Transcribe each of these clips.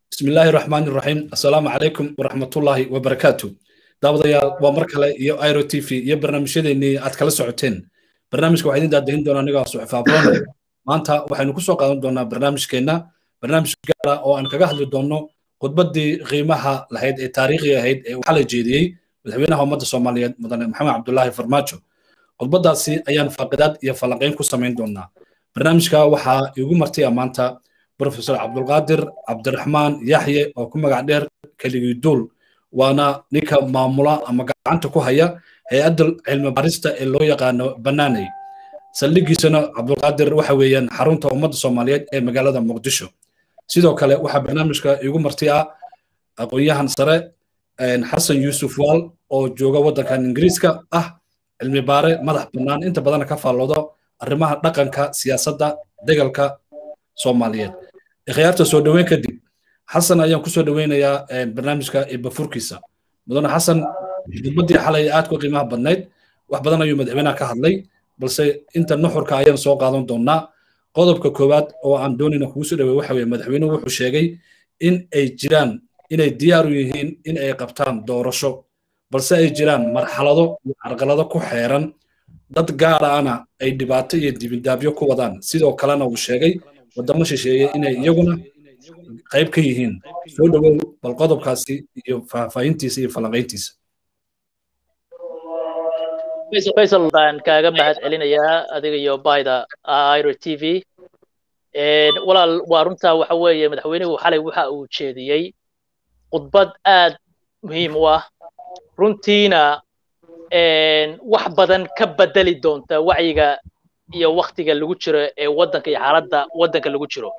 bismi illaahi raxmaani raxiim assalaamu calaykum waraxmatullaahi wabarakaatu daawadayaal waa mar kale iyo iro t v iyo barnaamijyadeennii aad kala socoteen barnaamijka waxaa idin daadahin doonaa anigaa suxufaaboon maanta waxaynu ku soo qaadan doonaa barnaamijkeenna barnaamij gaara oo aan kaga hadli doonno khudbaddii qiimaha lahayd ee taariikhiga ahayd ee uu xalay jeediyey madaxweynaha ummadda soomaaliyeed mudane maxamed cabdulaahi farmaajo khudbaddaasi ayaan faaqidaad iyo falanqayn ku samayn doonaa barnaamijka waxaa iigu martaya maanta profesor cabdulqaadir cabdiraxmaan yaxye oo ku magac dheer keligii duul waana ninka maamula ama gacanta ku haya hay-adda cilmi barista ee loo yaqaano banaaney saldhigiisana cabdulqaadir waxa weeyaan xarunta ummadda soomaaliyeed ee magaalada muqdisho sidoo kale waxaa barnaamijka iigu marti ah aqoon-yahan sare xasan yuusuf waal oo jooga waddankan ingiriiska ah cilmi baare madax bannaan inta badana ka faalloodo arrimaha dhaqanka siyaasadda degalka soomaaliyeed ikhyaarta soo dhoweyn kadib xasan ayaan ku soo dhoweynayaa barnaamijka ibafurkiisa mudane xasan khudbaddii xalay aad ku qiimaha badnayd wax badan ayuu madaxweynaha ka hadlay balse inta nuxurka ayaan soo qaadan doonaa qodobka koowaad oo aan doonayna kugu soo dhawey waxa weye madaxweynuhu wuxuu sheegay in ay jiraan inay diyaar u yihiin in ay qabtaan doorasho balse ay jiraan marxalado iyo carqalado ku xeeran dad gaara ana ay dhibaato iyo dibindaabyo ku wadaan sidoo kalena uu sheegay waddamo shisheeye inay iyaguna qayb ka yihiin soo dhowow bal qodobkaasi iyo faahfaahintiisa iyo falanqayntiisa faysal baan kaaga mahad celinayaa adiga iyo bayda iro t v walaal waa runtaa waxa weeye madaxweynuhu xalay waxa uu jeediyey khudbad aad muhiim u ah runtiina wax badan ka bedeli doonta wacyiga iyo waktiga lagu jiro ee waddanka iyo xaaladda waddanka lagu jiro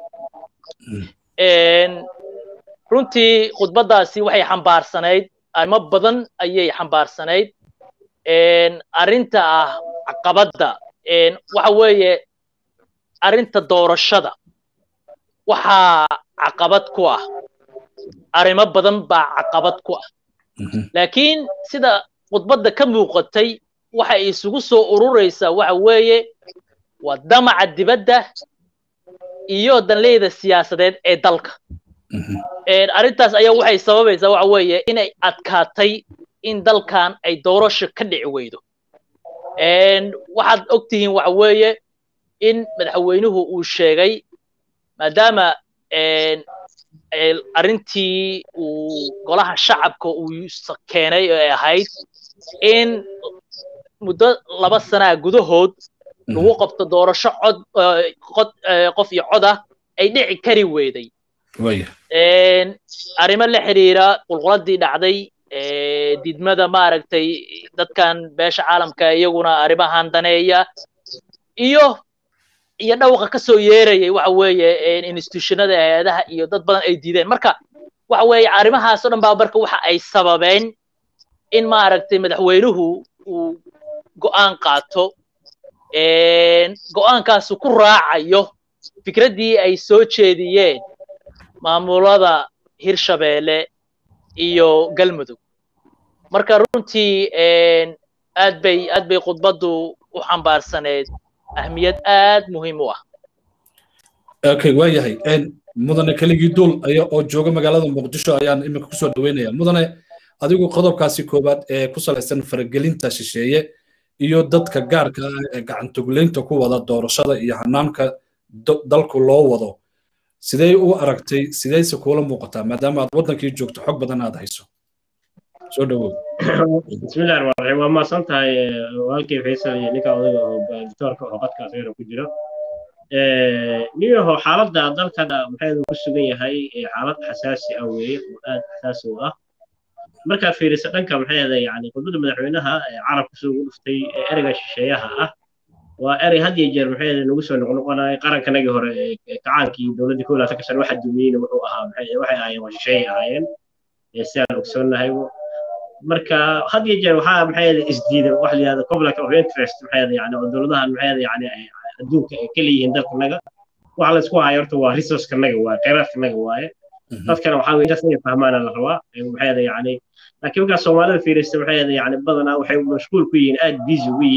runtii khudbaddaasi waxay xambaarsanayd arrimo badan ayay xambaarsanayd arrinta ah caqabadda waxa weeye arrinta doorashada waxaa caqabad ku ah arrimo badan baa caqabad ku ah laakiin sida khudbadda ka muuqatay waxay isugu soo ururaysaa waxa weeye waa damaca dibadda iyo danleyda siyaasadeed ee dalka arrintaas ayaa waxay sababaysaa waxa weeye inay adkaatay in dalkan ay doorasho ka dhici weydo waxaad og tihiin waxa weeye in madaxweynuhu uu sheegay maadaama arrintii uu golaha shacabka uu keenay ee ahayd in muddo laba sanaa gudahood lagu qabto doorasho cod qod qof iyo cod ah ay dhici kari weyday arrimo la xiriira qulquladii dhacday didmada maaragtay dadkan beesha caalamka iyaguna arrimahan daneeya iyo iyo dhawqa ka soo yeerayay waxa weeye institutionada hay-adaha iyo dad badan ay diideen marka waxa weeye arrimahaas o dhan baa marka waxa ay sababeen in maaragtay madaxweynuhu uu go'aan qaato go'aankaasu ku raacayo fikraddii ay soo jeediyeen maamulada hirshabeelle iyo galmudug marka runtii aad bay aad bay khudbaddu u xambaarsaneed ahmiyad aad muhiim u ah okay waa yahay mudane keligii duul aya oo jooga magaalada muqdisho ayaan iminka kusoo dhaweynaya mudane adigu qodobkaasi koowaad ee ku salaysan faragelinta shisheeye iyo dadka gaarka ah ee gacantugleynta ku wada doorashada iyo hanaanka dalku loo wado sidee u aragtay sideyse kuula muuqataa maadaama aad waddankii joogto xog badan aad hayso soo dhawow bismillahi rahmaan rahiim waa mahadsan tahay walaalkay faysal iyo ninka odayga oo doctoorka oo qadka asagana ku jira niyaho xaaladda dalkan maxaynu ku sugan yahay xaalad xasaasi ah weeye oo aad xasaasi u ah markaad fiiriso dhanka maxayada yani khudbadda madaxweynaha carabka sida ugu dhuftay ereyga shisheeyaha ah waa erey had iyo jeer maxayada nagu soo noqnoqonaya qarankanagii hore kacaankii dowladdii kow laatan ka sano waxa dumiyeyna wuxuu ahaa waxay ahaayeen waa shisheeyay ahaayeen sidaan ogsoonnahay marka had iyo jeer waxaa maxayada isdiida wax la yihahdo conflict of interest maxayada yani oo dowladahan maxayada yani adduunka ay ka leeyihiin dalkanaga waxa la isku hayo horta waa resourcekanaga waaye kheyraadkanaga waaye dadkana waxaa weye intaas inay fahmaana la rabaa maxayada yani laakiin markaa soomaalida fiirista maxayada yani badanaa waxay mashquul ku yihiin aad busy ugu yihiin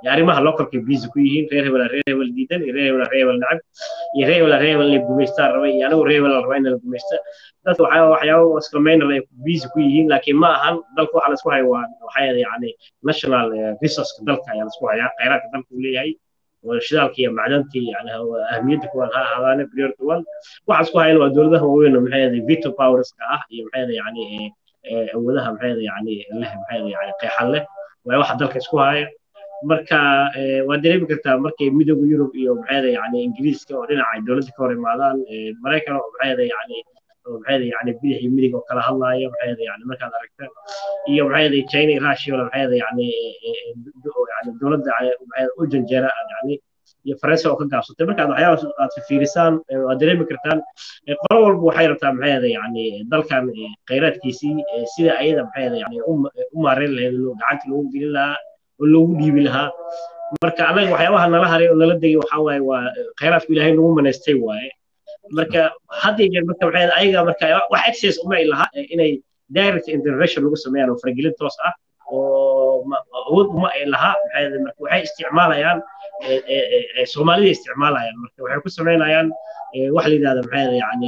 arrimaha localka busy ku yihiin reer hebel reer hebel diidan iyo reer hebel reer hebel nacab iyo reer hebel reer hebel inay gumaystaan raba iyo anigu reer hebel raba in la gumaysta dadka waxaa waxyaaba iskamaynal ay busy ku yihiin laakiin ma ahan dalka waxa la isku haya waa waxaa yani national resourceka dalka ayaa la isku hayaa khayraadka dalka uu leeyahay shidaalka iyo macdanta yani ahmiyadda kuwan ha ahaadaane priority one waxa isku hayana waa dowladaha waaweyn oo maxay veto powerska ah iyo maxay yani awoodaha maxay yani leh maxay yani qeexan leh waa waxa dalka isku haya marka waa dareemi kartaa markay midooda yurub iyo maxay yani ingiriiska oo dhinaca dowladda ka hor imaadaan maraykan oo maxay yani maxay yani bidix iyo midig oo kala hadlaayo maxay yani markaad aragta iyo maxay china iyo russia oo maxay yani yani dowladda u janjeera yani iyo faransa oo ka gaabsatay markaad waxyaaba aad fiirisaan waad dareemi kartaan qolo walba waxay rabtaa maxay yani dalkan khayraadkiisii sida ayada maxay yani u maareyn lahayd gacanta loogu gelin lahaa oo loogu dhiibi lahaa marka anaga waxyaabaha nala haray oo nala degay waxaa waaye waa khayraadku ilaahay nagu manaystay waaye marka hadda jeer marka maxay ayaga marka wax access uma ay laha inay direct intervention lagu sameeyaan oo faragelin toos ah oo awood uma ay laha maxay marka waxay isticmaalayaan soomaalida isticmaalayaan marka waxay ku sameynayaan wax la yidhahda maxay yani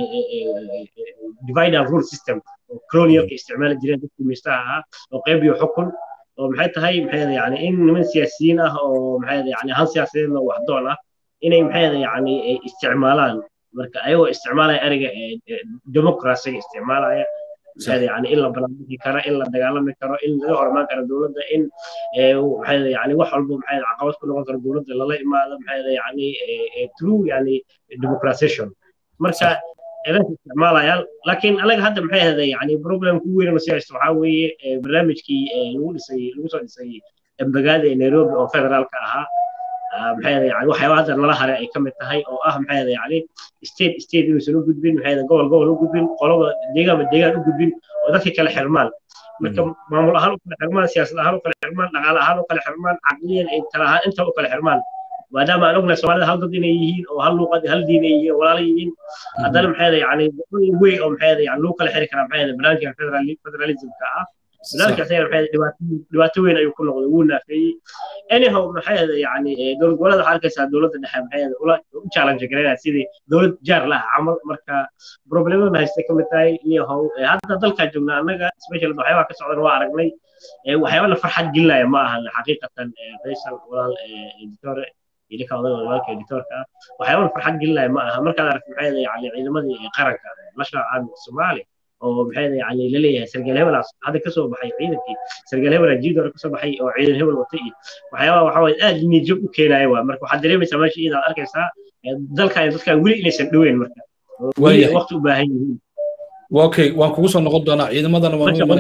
divide and rule system oo colonialka isticmaali jireen dadka miistaha ahaa oo qayb iyo xukun oo maxay tahay maxay yani in niman siyaasiyiin ah oo maxay yani han siyaasadeedna waxdoon ah inay maxay yani isticmaalaan marka ayagoo isticmaalaya ereyga democracyga isticmaalaya يعني إلا بلانتي كرا إلا دجالة كرا إلا ظهر ما كرا دولة إن وهذا يعني وحول بهذا عقبات كل وقت دولة لا لا ما هذا يعني ترو يعني ديمقراطيشن مرسا إذا استعمال يال لكن أنا هذا محي هذا يعني بروبلم كوير مسيح استوحاوي برنامج كي لو سي لو سي بقاد نيروبي أو فدرال كأها maxay yani waxyaabaha nala haray ay ka mid tahay oo ah maxay yani state state inuusan u gudbin maxay gobol gobol u gudbin qolaba deegaanba deegaan u gudbin oo dadka kala xirmaan marka maamul ahaan u kala xirmaan siyaasad ahaan u kala xirmaan dhaqaale ahaan u kala xirmaan caqliyan ay tala ahaan inta u kala xirmaan maadaama aan ognahay soomaalida hal dad inay yihiin oo hal luuqad hal diin ay yihiin walaala yihiin haddana maxay yani wey oo maxay yani lagu kala xiri karaa maxay barnaamijka federalismka ah ذلك أحيانا dhibaato weyn ayuu ku noqday wuu naafeeyey anyhow maxay yani dowlad goboleeda waxaa arkaysaa dowladda dhexe maxay ula u challenge garaynaya sidii dowlad jaar lah camal marka problemada haystay kamid tahay niyahow hadda dalkaa joognaa annaga special waxyaabaha ka socdan waa aragnay waxyaabana farxad gelinaya ma ahan xaqiiqatan faysal walaal editore idinka odaga walaalka editoorka ah waxyaabana farxad gelinaya ma aha markaad aragto maxay yani ciidamadii qaranka national army soomaaliya oo maxay yani la leeyahay sargaal hebel hadda ka soo baxay ciidankii sargaal hebel jiid hore ka soo baxay oo ciidan hebel watay iyo waxyaabaha waxa waye aad niyadjab u keenaya waa marka waxaad dareemaysaa meesha iidaad arkaysaa dalkan dadkan weli inaysan dhoweyn marka waqti u baahan yihiin okay waan kugu soo noqon doonaa ciidamadana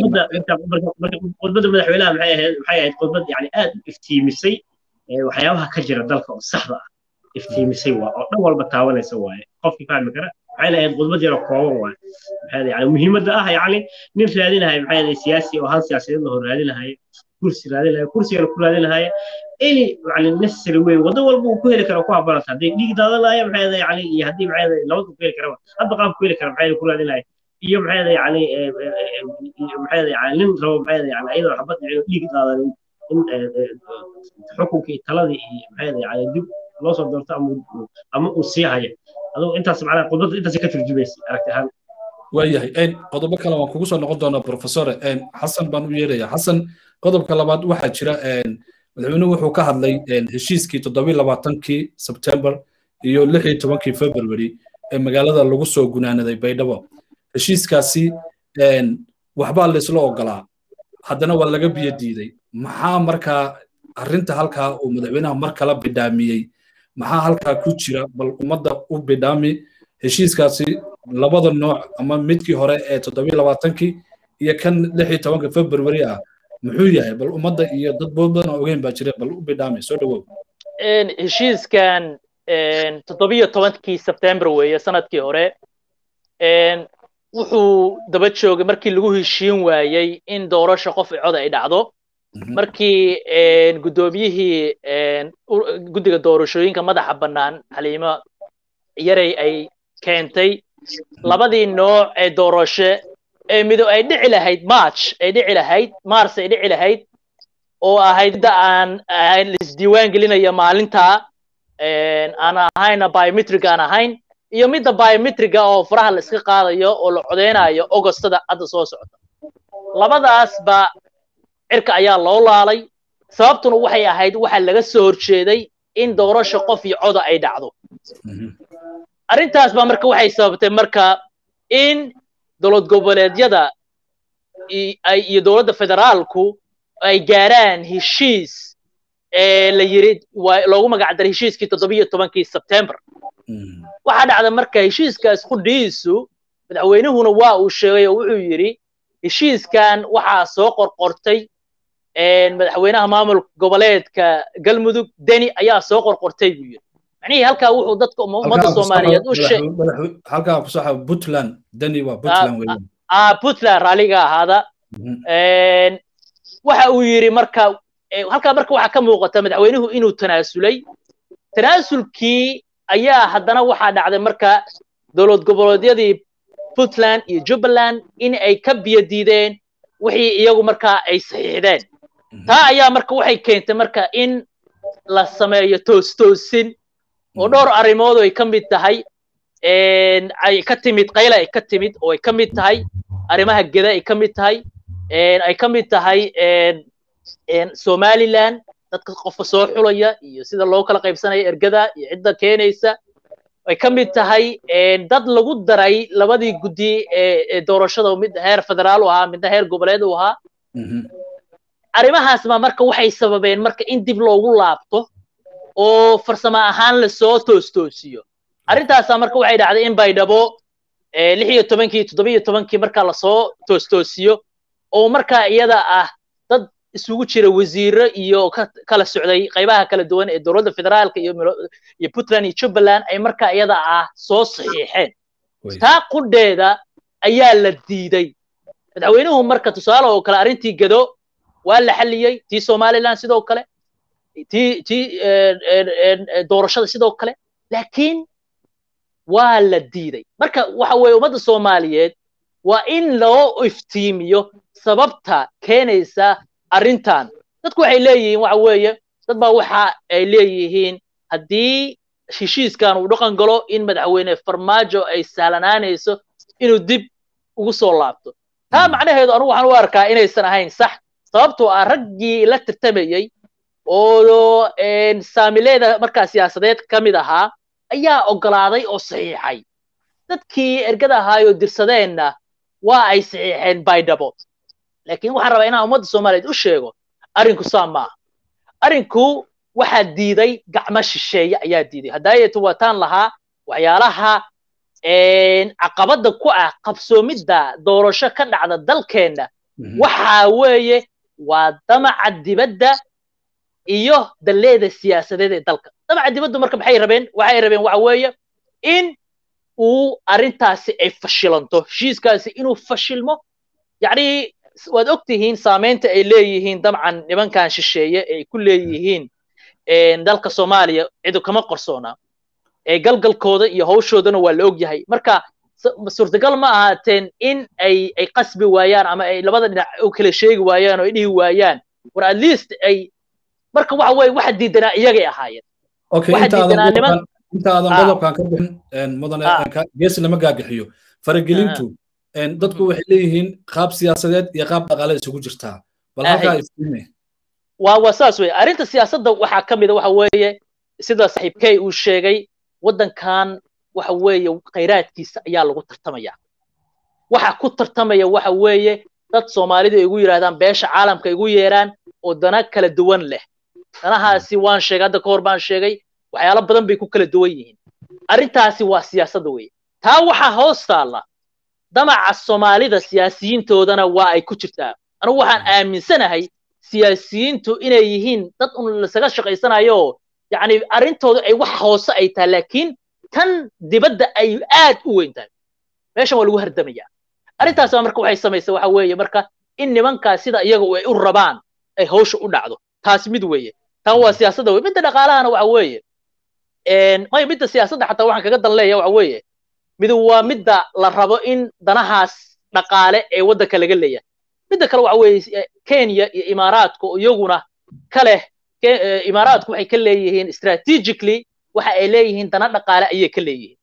khudbadda madaxweynaha maxay ahayd maxay ahayd khudbad yani aad u iftiimisay waxyaabaha ka jira dalka oo saxda ah iftiimisay waa oo dhan walba taabanaysa waaye qofkii fahmi kara maxay lahayd khudbad yaro kooban waaye maxay yani muhiimadda ah yani nin raadinahay maxay ahayd siyaasi oo han siyaasadeed lahor raadinahay kursi raadinahay kursigana ku raadinahay any yani necessary way wado walba uu ku heli karo ku habanata haddii dhiig daadanaya maxay ahayd yani iyo haddii maxay ahayd labada ku heli karaba hadba qaab ku heli kara maxay ku raadinahay iyo maxay ahayd yani maxay ahayd yani nin rabo maxay ahayd yani ayadoo xabad dhiig daadanin in xukunkii taladii iyo maxay ahayd yani dib loo soo doorto ama ama uu sii haya aduu intaas macnaha khudbadda intaas ka turjumaysa aragti ahaan waayahay qodobo kale waan kugu soo noqon doonaa professor xasan baan u yeerayaa xasan qodobka labaad waxaa jira madaxweynuhu wuxuu ka hadlay heshiiskii toddobiyi labaatankii sebtembar iyo lix iyo tobankii february ee magaalada lagu soo gunaanaday baydhabo heshiiskaasi waxbaa laysla ogolaa haddana waa laga biyo diiday maxaa markaa arrinta halkaa uu madaxweynaha mar kala bidhaamiyey maxaa halkaa ku jira bal ummadda u bidhaami heshiiskaasi labada nooc ama midkii hore ee toddobiyi labaatankii iyo kan lix iyo tobanka february ah muxuu yahay bal ummadda iyo dad badan oo ogeyn baa jira bal u bidhaami soo dhawow heshiiskan toddobiyo tobankii sebtembar weeye sanadkii hore wuxuu daba joogay markii lagu heshiin waayey in doorasho qof cod ay dhacdo markii guddoomiyihii guddiga doorashooyinka madaxa bannaan xaliimo yarey ay keentay labadii nooc ee doorasho ee mido ay dhici lahayd march ay dhici lahayd mars ay dhici lahayd oo ahayd midda aan ahayn laisdiiwaan gelinaya maalintaa aan ahayna biometric aan ahayn iyo midda biometriga oo faraha la iska qaadayo oo la codeynayo ogostada hadda soo socota labadaasba cirka ayaa loo laalay sababtuna waxay ahayd waxa laga soo horjeeday in doorasho qof iyo coda ay dhacdo arrintaas baa marka waxay sababtay marka in dowlad goboleedyada iyo dowladda federaalku ay gaaraan heshiis la yiri loogu magac daray heshiiskii toddobiyo tobankii sebtembar waxaa dhacda marka heshiiskaas qudhiisu madaxweynuhuna waa uu sheegay oo wuxuu yidhi heshiiskan waxaa soo qorqortay madaxweynaha maamulka goboleedka galmudug deni ayaa soo qorqortay buu yidhi macnihii halkaa wuxuu dadka ummadda soomaaliyeed u halkaa ku saxa puntland deni waa puntland weeyaan ah puntland raalliga ahaada waxa uu yidhi marka halkaa marka waxaa ka muuqata madaxweynuhu inuu tanaasulay tanaasulkii ayaa haddana waxaa dhacday marka dowlad goboleedyadii puntland iyo jubbaland in ay ka biyo diideen wixii iyagu markaa ay saxiixdeen taa ayaa marka waxay keentay marka in la sameeyo toostoosin oo dhowr arrimood ay ka mid tahay ay ka timid qayla ay ka timid oo ay ka mid tahay arrimaha geda ay ka mid tahay ay ka mid tahay somaliland dadka qofka soo xulaya iyo sida loo kala qaybsanaya ergada iyo cidda keenaysa ay ka mid tahay dad lagu daray labadii guddi ee doorashada mid heer federaal u ahaa midna heer goboleed u ahaa arrimahaas baa marka waxay sababeen marka in dib loogu laabto oo farsamo ahaan lasoo toostoosiyo arrintaasaa marka waxay dhacday in baydhabo lix iyo tobankii toddobiyo tobankii markaa lasoo toostoosiyo oo markaa iyada ah dad isugu jira wasiiro iyo kala socday qaybaha kala duwan ee dowladda federaalka iyo iyo puntland iyo jubbaland ay markaa iyada ah soo saxiixeen taa qudheeda ayaa la diiday madaxweynuhu marka tusaale oo kale arrintii gado waa la xalliyey tii somaliland sidoo kale tii tii doorashada sidoo kale laakiin waa la diiday marka waxa weeye ummadda soomaaliyeed waa in loo iftiimiyo sababta keenaysa arrintan dadku waxay leeyihiin waxa weeye dad baa waxa ay leeyihiin haddii heshiiskan uu dhaqan galo in madaxweyne farmaajo ay sahlanaanayso inuu dib ugu soo laabto taa macnaheedu anugu waxaan u arkaa inaysan ahayn sax sababtoo ah raggii la tartamayey oo saamileeda markaa siyaasadeed ka mid ahaa ayaa ogolaaday oo saxiixay dadkii ergada ahaayoo dirsadeenna waa ay saxiixeen baydhabo laakiin waxaan rabaa inaan ummadda soomaaliyeed u sheego arrinku saa maaha arrinku waxaa diiday gacmo shisheeye ayaa diiday hadaayeetu waataan lahaa waxyaalaha caqabadda ku ah qabsoomidda doorasho ka dhacda dalkeenna waxaa weeye waa damaca dibadda iyo dalleeda siyaasadeed ee dalka damaca dibaddu marka maxay rabeen waxay rabeen waxa weeye in uu arrintaasi ay fashilanto heshiiskaasi inuu fashilmo yacni waad og tihiin saamaynta ay leeyihiin dabcan nimankan shisheeye ay ku leeyihiin dalka soomaaliya cidu kama qarsoona galgalkooda iyo hawshoodana waa la og yahay marka suurtagal ma ahaateen in ay ay qasbi waayaan ama ay labada dhinac u kala sheegi waayaan oo ay dhihi waayaan war at least ay marka waxa weye waxa diidanaa iyagay ahaayeen inta aadan qodobkan ka bixin mudane gees lama gaagaxiyo faragelintu dadku waxay leeyihiin qaab siyaasadeed iyo qaab dhaqaale isugu jirtaa bal halkaa isime waa waa saas weye arrinta siyaasadda waxaa ka mida waxa weeye sida saaxiibkey uu sheegay waddankan waxa weeye khayraadkiisa ayaa lagu tartamaya waxa ku tartamaya waxa weeye dad soomaalidu ay igu yidhahdaan beesha caalamka igu yeeraan oo dana kala duwan leh danahaasi waan sheegay hadda ka hor baan sheegay waxyaalo badan bay ku kala duwan yihiin arrintaasi waa siyaasadda weye taa waxaa hoos taalla damaca soomaalida siyaasiyiintoodana waa ay ku jirtaa anugu waxaan aaminsanahay siyaasiyiintu inay yihiin dad un lasaga shaqaysanayo yacni arrintooda ay wax hoose ay tahay laakiin tan dibadda ay aad u weyn tahay meeshan waa lagu hardamayaa arrintaas baa marka waxay samaysa waxa weeye marka in nimankaas sida iyaga ay u rabaan ay hawsha u dhacdo taas mid weeye tan waa siyaasadda weye midda dhaqaalahana waxa weeye maya midda siyaasadda xataa waxaan kaga dan leeya waxa weeye midu waa midda la rabo in danahaas dhaqaale ee waddanka laga leeyahay midda kale waxa weeye kenya iyo imaaraadka iyaguna ka leh imaaraadku waxay ka leeyihiin strategically waxa ay leeyihiin dana dhaqaale ayay ka leeyihiin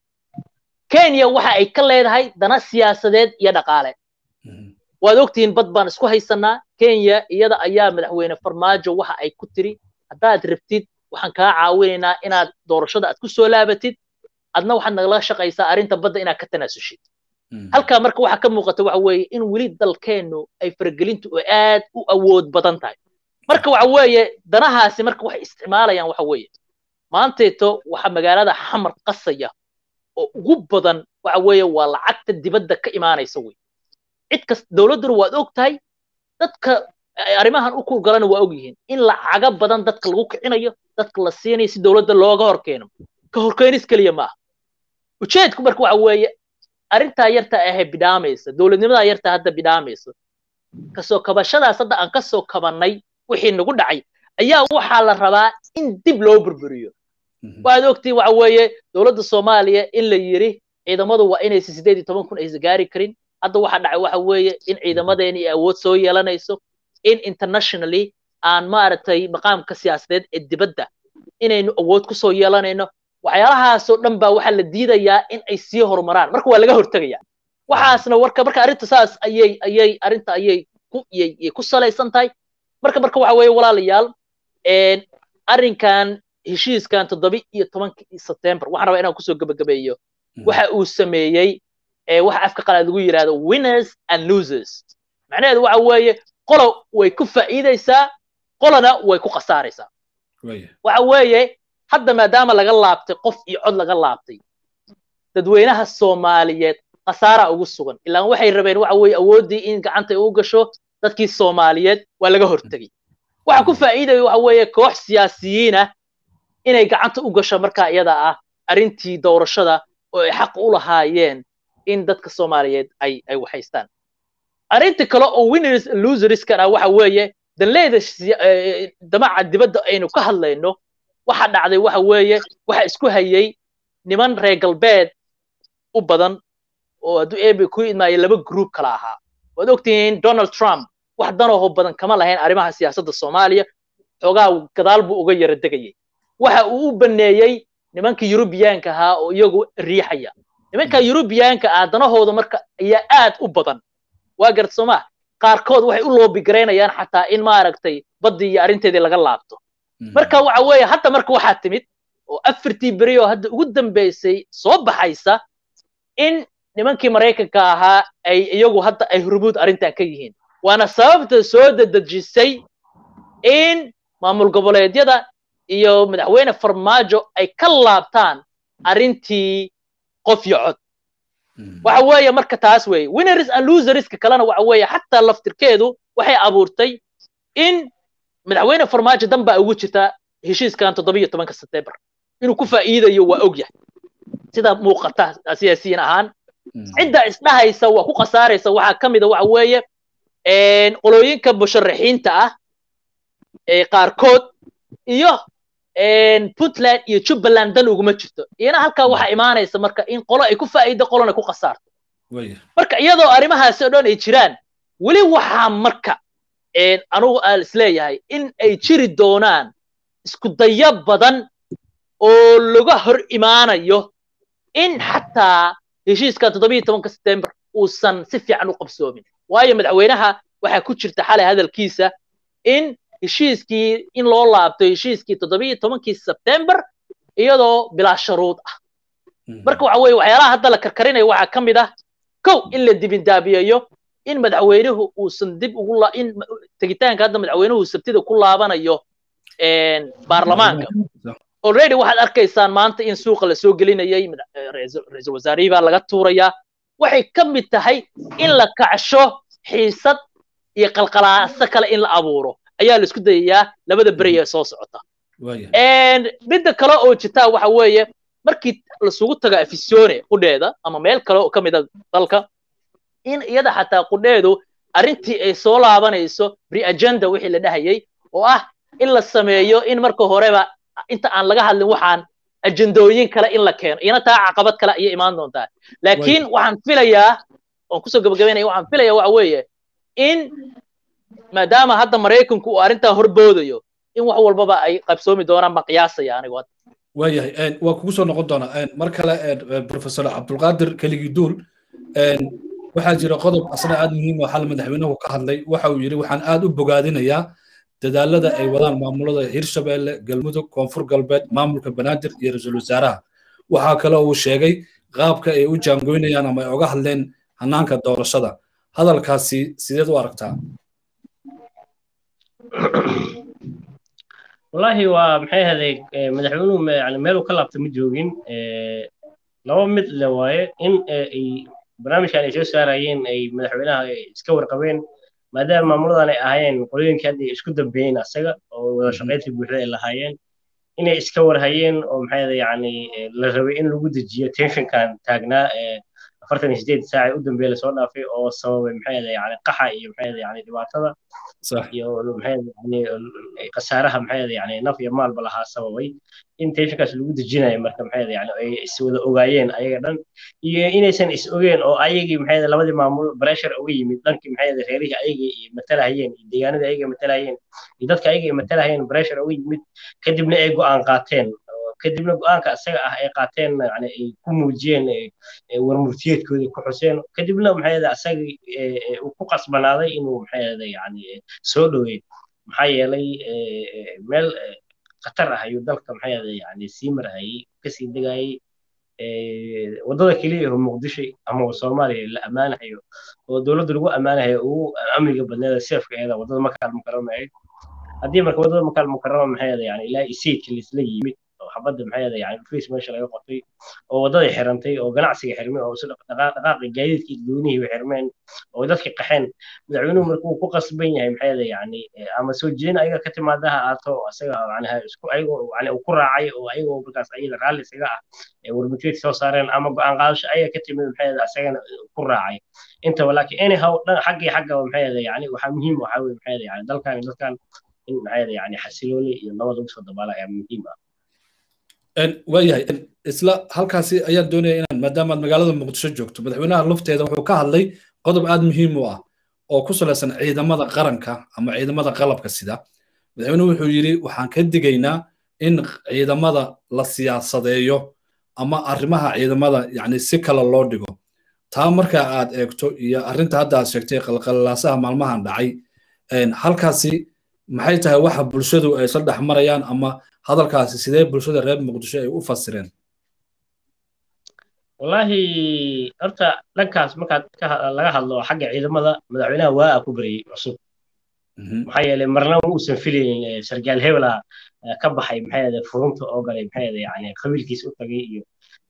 kenya waxa ay ka leedahay dana siyaasadeed iyo dhaqaale waad ogtihiin bad baan isku haysanaa kenya iyada ayaa madaxweyne farmaajo waxa ay ku tiri haddaad rabtid waxaan kaa caawinaynaa inaad doorashada aad ku soo laabatid adna waxaad nagala shaqaysaa arrinta badda inaad ka tanaasushed halkaa marka waxa ka muuqata waxa weeye in weli dalkeennu ay faragelintu oo aad u awood badan tahay marka waxa weeye danahaasi marka waxay isticmaalayaan waxa weeye maanteeto waxa magaalada xamar qasaya oo ugu badan waxa weeye waa lacagta dibadda ka imaanaysa wey cid kas dowladduna waad og tahay dadka arrimahan u kugalana waa og yihiin in lacaga badan dadka lagu kicinayo dadka la siinayo si dowladda looga horkeeno ka horkeenis keliya maaha ujeedku marka waxa weeye arrintaa yarta ahee bidhaamaysa dowladnimadaa yarta hadda bidhaamaysa kasoo kabashadaas hadda aan kasoo kabannay wixii nagu dhacay ayaa waxaa la rabaa in dib loo burburiyo waad ogtiin waxa weeye dowladda soomaaliya in la yiri ciidamadu waa inaysan sideed iyo toban kun aysan gaari karin hadda waxa dhacay waxa weeye in ciidamadeeni ay awood soo yeelanayso in internationally aan maaragtay maqaamka siyaasadeed ee dibadda inaynu awood ku soo yeelanayno waxyaalahaasoo dhan baa waxaa la diidayaa in ay sii horumaraan marka waa laga hortegaya waxaasna warka marka arrinta saas ayay ayay arrinta ayay ku yay ku salaysan tahay marka marka waxa weeye walaalayaal arrinkan heshiiskan toddoba iyo tobankii sebtembar waxaan rabaa inaan kusoo gebagabeeyo waxa uu sameeyey waxa afka qalaad lagu yidhahdo winners and losers macnaheedu waxa weeye qolo way ku faa'iidaysaa qolona way ku khasaaraysaa waxa weeye hadda maadaama laga laabtay qof iyo cod laga laabtay dadweynaha soomaaliyeed khasaara ugu sugan ilaan waxay rabeen waxa weeye awooddii in gacanta u gasho dadkii soomaaliyeed waa laga hortegey waxa ku faa'iidaya waxa weeye koox siyaasiyiin ah inay gacanta u gasho markaa iyada ah arrintii doorashada oo ay xaq u lahaayeen in dadka soomaaliyeed ay ay waxaystaan arrinta kale oo winners loserskana waxa weeye danleyda damaca dibadda aynu ka hadlayno waxa dhacday waxa weeye waxa isku hayay niman reer galbeed u badan oo hadduu eebe ku idmaayo laba group kala ahaa waad ogtihiin donald trump wax danooho badan kama lahayn arrimaha siyaasadda soomaaliya xoogaa gadaal buu uga yara degayay waxa uu u baneeyey nimanka yurubiyaanka ahaa oo iyagu riixaya nimanka yurubiyaanka ah danahooda marka ayaa aad u badan waa garad soomaa qaarkood waxay u loobigaraynayaan xataa in maaragtay baddii iyo arrinteedii laga laabto marka waxa weeye hadda marka waxaa timid oo afartii beri oo hadda ugu dambaysay soo baxaysa in nimankii maraykanka ahaa ay iyagu hadda ay hurmuud arrintan ka yihiin waana sababta soo dedejisay in maamul goboleedyada iyo madaxweyne farmaajo ay ka laabtaan arrintii qof iyo cod waxa weeye marka taas weeye winners and loserska kalena waxa weeye xataa laftirkeedu waxay abuurtay in madaxweyne farmaajo dan baa ugu jirta heshiiskan toddobiyo tobanka sebtembar inuu ku faa'iidayo waa og yahay sida muuqata siyaasiyiin ahaan cidda isdhahaysa waa ku khasaaraysa waxaa ka mida waxa weeye qolooyinka musharaxiinta ah qaarkood iyo puntland iyo jubbaland dan uguma jirto iyana halkaa waxaa imaanaysa marka in qolo ay ku faa'iido qolona ku khasaarto marka iyadoo arrimahaasi oo dhan ay jiraan weli waxaa marka anugu aan isleeyahay in ay jiri doonaan isku dayo badan oo laga hor imaanayo in xataa heshiiska toddobiyo tobanka sebtembar uusan si fiican u qabsoomin waayo madaxweynaha waxaa ku jirta xalay hadalkiisa in heshiiskii in loo laabto heshiiskii toddobiyo tobankii sebtembar iyadoo bilaa sharuud ah marka waxa weeye waxyaalaha hadda la karkarinayo waxaa ka mid ah kow in la dibindaabiyeeyo in madaxweynuhu uusan dib ugu in tegitaanka hadda madaxweynuhu sabtida ku laabanayo baarlamaanka already waxaad arkaysaan maanta in suuqa la soo gelinayay ra-iisul wasaarihii baa laga tuurayaa waxay ka mid tahay in la kacsho xiisad iyo qalqalaaso kale in la abuuro ayaa la isku dayayaa labada beri ee soo socota midda kale oo jirtaa waxa weeye markii lasugu tago afisione qudheeda ama meel kale oo ka mida dalka in iyada xataa qudheedu arrintii ay soo laabanayso re-agenda wixii la dhahayay oo ah in la sameeyo in marka horeba inta aan laga hadlin waxaan ajendooyin kale in la keeno iyana taa caqabad kale ayay imaan doontaa laakiin waxaan filayaa oon kusoo gabagabaynaya waxaan filayaa waxa weeye in maadaama hadda maraykanku uu arrintaa horboodayo in wax walbaba ay qabsoomi doonaan baan qiyaasaya anigu hadda waayahay waa kugu soo noqon doonaa mar kale professor cabdulqaadir keligii duul waxaa jira qodob asna aad muhiim oo xal madaxweynuhu ka hadlay waxa uu yidhi waxaan aad u bogaadinayaa dadaalada ay wadaan maamulada hirshabeelle galmudug koonfur galbeed maamulka banaadir iyo ra-iisul wasaaraha waxaa kale uu sheegay qaabka ay u jaangoynayaan ama ay oga hadleen hanaanka doorashada hadalkaasi sideed u aragtaa wallahi waa maxay ahaday madaxweynuhu yani meel uu ka laabta ma joogin laba mid le waaye in ay barnaamijkan ay soo saarayeen ay madaxweynaha iska warqabeen maadaama maamuladan ay ahaayeen qolooyinkii hadda isku dambeeyeen asaga oo wada shaqayntii buuxda ay lahaayeen inay iska warhayeen oo maxay ahaday yani la rabay in lagu dejiyo tensionkan taagnaa afartan iyo sideed saac u dambeeya lasoo dhaafay oo sababay maxay ahaday yani qaxa iyo maxay ahaday yani dhibaatada iyo maxay yani khasaaraha maxay ahaday yani naf iyo maalba lahaa sababay in tensionkaas lagu dejinayo marka maxay ahaday yani ay is wada ogaayeen ayaga dhan iyo inaysan is ogeen oo ayagii maxay ahaday labadii maamul pressure uga yimid dhankii maxay ahaday reerihii ayagii matalahayeen iyo deegaanadii ayagii matalahayeen iyo dadka ayagii matalahayeen pressure uga yimid kadibna ay go'aan qaateen kadibna go-aanka isaga ah ay qaateen yani ay ku muujiyeen warmurtiyeedkoodii ku xuseen kadibna maxay ahaday asaga uu ku qasbanaaday inuu maxay ahaday yani soo dhoweey maxaa yeelay meel khatar ah ayuu dalka maxay ahaday yani sii marhayay kasii degayay waddada keliya oo muqdisho ama soomaaliya la ammaanahayo oo dowladda lagu ammaanahayo ugu amniga badneeda seefkeeda waddada makaal mukarama ahayd haddii marka waddada makaal mukarama maxay ahaday yani ilaa isiidka laisla yimid xabadda maxay ahaday yani face meesha laga qotay oo waddaday xirantay oo ganacsiga xirmay oo dhaqaaqi gaadiidkii doonihii way xirmeen oo dadkii qaxeen madaxweynuhu marka uu ku qasban yahay maxay ahaday yani ama soo jeedin ayaga ka timaada ha aato isaga yani isku ayagoo yani uu ku raacay oo ayagoo markaas ayaga raalli isaga ah warmutiyeed soo saareen ama go-aan qaadasho ayaga ka timid maxay ahaday isagana ku raacay intaba laakiin anyhow dhan xaggii xaggaba maxay ahaday yani waxaa muhiim waxaa weye maxay ahaday yani dalkan dadkan in maxay ahaday yani xasilooni iyo nabad lagu soo dabaala ayaa muhiim ah waayahay isla halkaasi ayaan doonaya inaan maadaama aad magaalada muqdisho joogto madaxweynaha lafteeda wuxuu ka hadlay qodob aad muhiim u ah oo ku salaysan ciidamada qaranka ama ciidamada qalabka sida madaxweynuhu wuxuu yidhi waxaan ka digaynaa in ciidamada la siyaasadeeyo ama arrimaha ciidamada yani si kale loo dhigo taa marka aad eegto iyo arrinta hadda aad sheegtay qalqalaasaha maalmahan dhacay halkaasi maxay tahay waxa bulshadu ay isla dhex marayaan ama hadalkaasi sidee bulshada reer muqdisho ay u fasireen wallahi horta dhankaas markaad laga hadlo xagga ciidamada madaxweynaha waa ku baryay cusub maxaa yeelay marna ma uusan filaynin sargaal hebela ka baxay maxay ahaday furunta oo galay maxay ahaday yani qabiilkiis u tagay iyo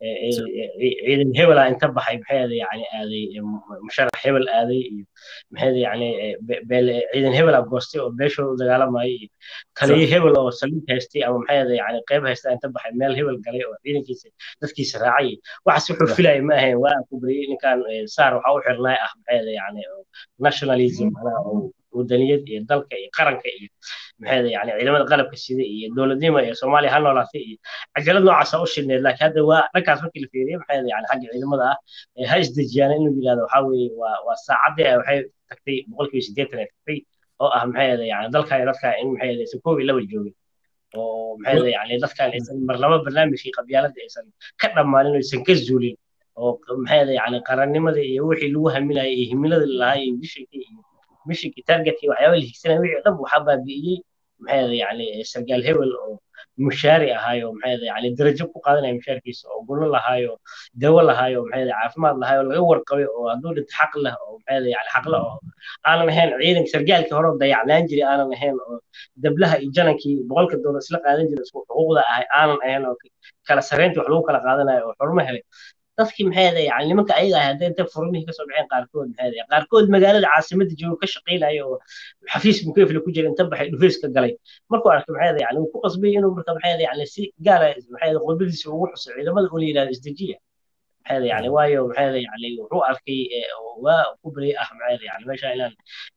ciidan hebela inta baxay maxay ahaday yani aaday musharax hebel aaday iyo maxay ahaday yani ciidan hebela goostay oo beeshooda u dagaalamayay iyo taliyo hebel oo saliid haystay ama maxay ahaday yani qayb haysta inta baxay meel hebel galay oo ciidankiisa dadkiisa raacay waxaas wuxuu filayay ma ahayn waa ku bariyay ninkan saar waxaa u xirnaay ah maxay ahaday yani nationalism manaa wadaniyad iyo dalka iyo qaranka iyo maxay yani ciidamada qalabka sida iyo dowladnimo iyo soomaaliya ha noolaatay iyo cajalad noocaasa u shidneed laakiin hadda waa dhankaas markii la fiiriyo maxay yani xagga ciidamada ah ha isdejiyaan inuu yidhahdo waxaa weeye waa waa saacaddii waxay tagtay boqolkiiba siddeetan ay tagtay oo ah maxay yani dalkan iyo dadkan in maxay aysan koob iyo laba joogin oo maxay yani dadkan aysan marlaba barnaamijkii qabyaaladda aysan ka dhammaanin oo aysan ka zuulin oo maxay yani qarannimada iyo wixii lagu haminayay iyo himilada lahaa iyo vishinkii iyo mishinkii targetkii waxyaaba la higsanaya wixii dhan waxaa baabi'iyey maxay yani sargaal hebel oo mushaari ahaayo maxay yani darajo ku qaadanaya mushaarkiisa oo gulo lahaayo dawo lahaayo maxay caafimaad lahaayo laga warqabay oo hadduu dhinto xaq leh oo maxay yani xaqle oo aanan ahayn ciidanka sargaalkii hore dayacnaan jiray aanan ahayn oo dablaha iyo janankii boqolka doolar isla qaadan jiray isku xuquuqda ahay aanan ahayn oo kala sarreyntii wax lagu kala qaadanayo oo xurmo helay dadkii maxay ahaday yani nimanka ayaga ah hadday inta furmihii kasoo baxeen qaarkood maxay ahaday qaarkood magaalada caasimadda jooga ka shaqaynaya oo xafiis mukeyfle ku jira inta baxay dhufeys ka galay markuu arkay maxay ahaday yani uu ku qasbay inuu marka maxay ahaday yani si gaara maxay ahaday qodbadiisa ugu xuso ciidamada oo la yidhahdo isdejiya maxay ahaday yani waayo maxay ahaday yani wuxuu arkay waa ku baryay ah maxay ahaday yani meesha inaan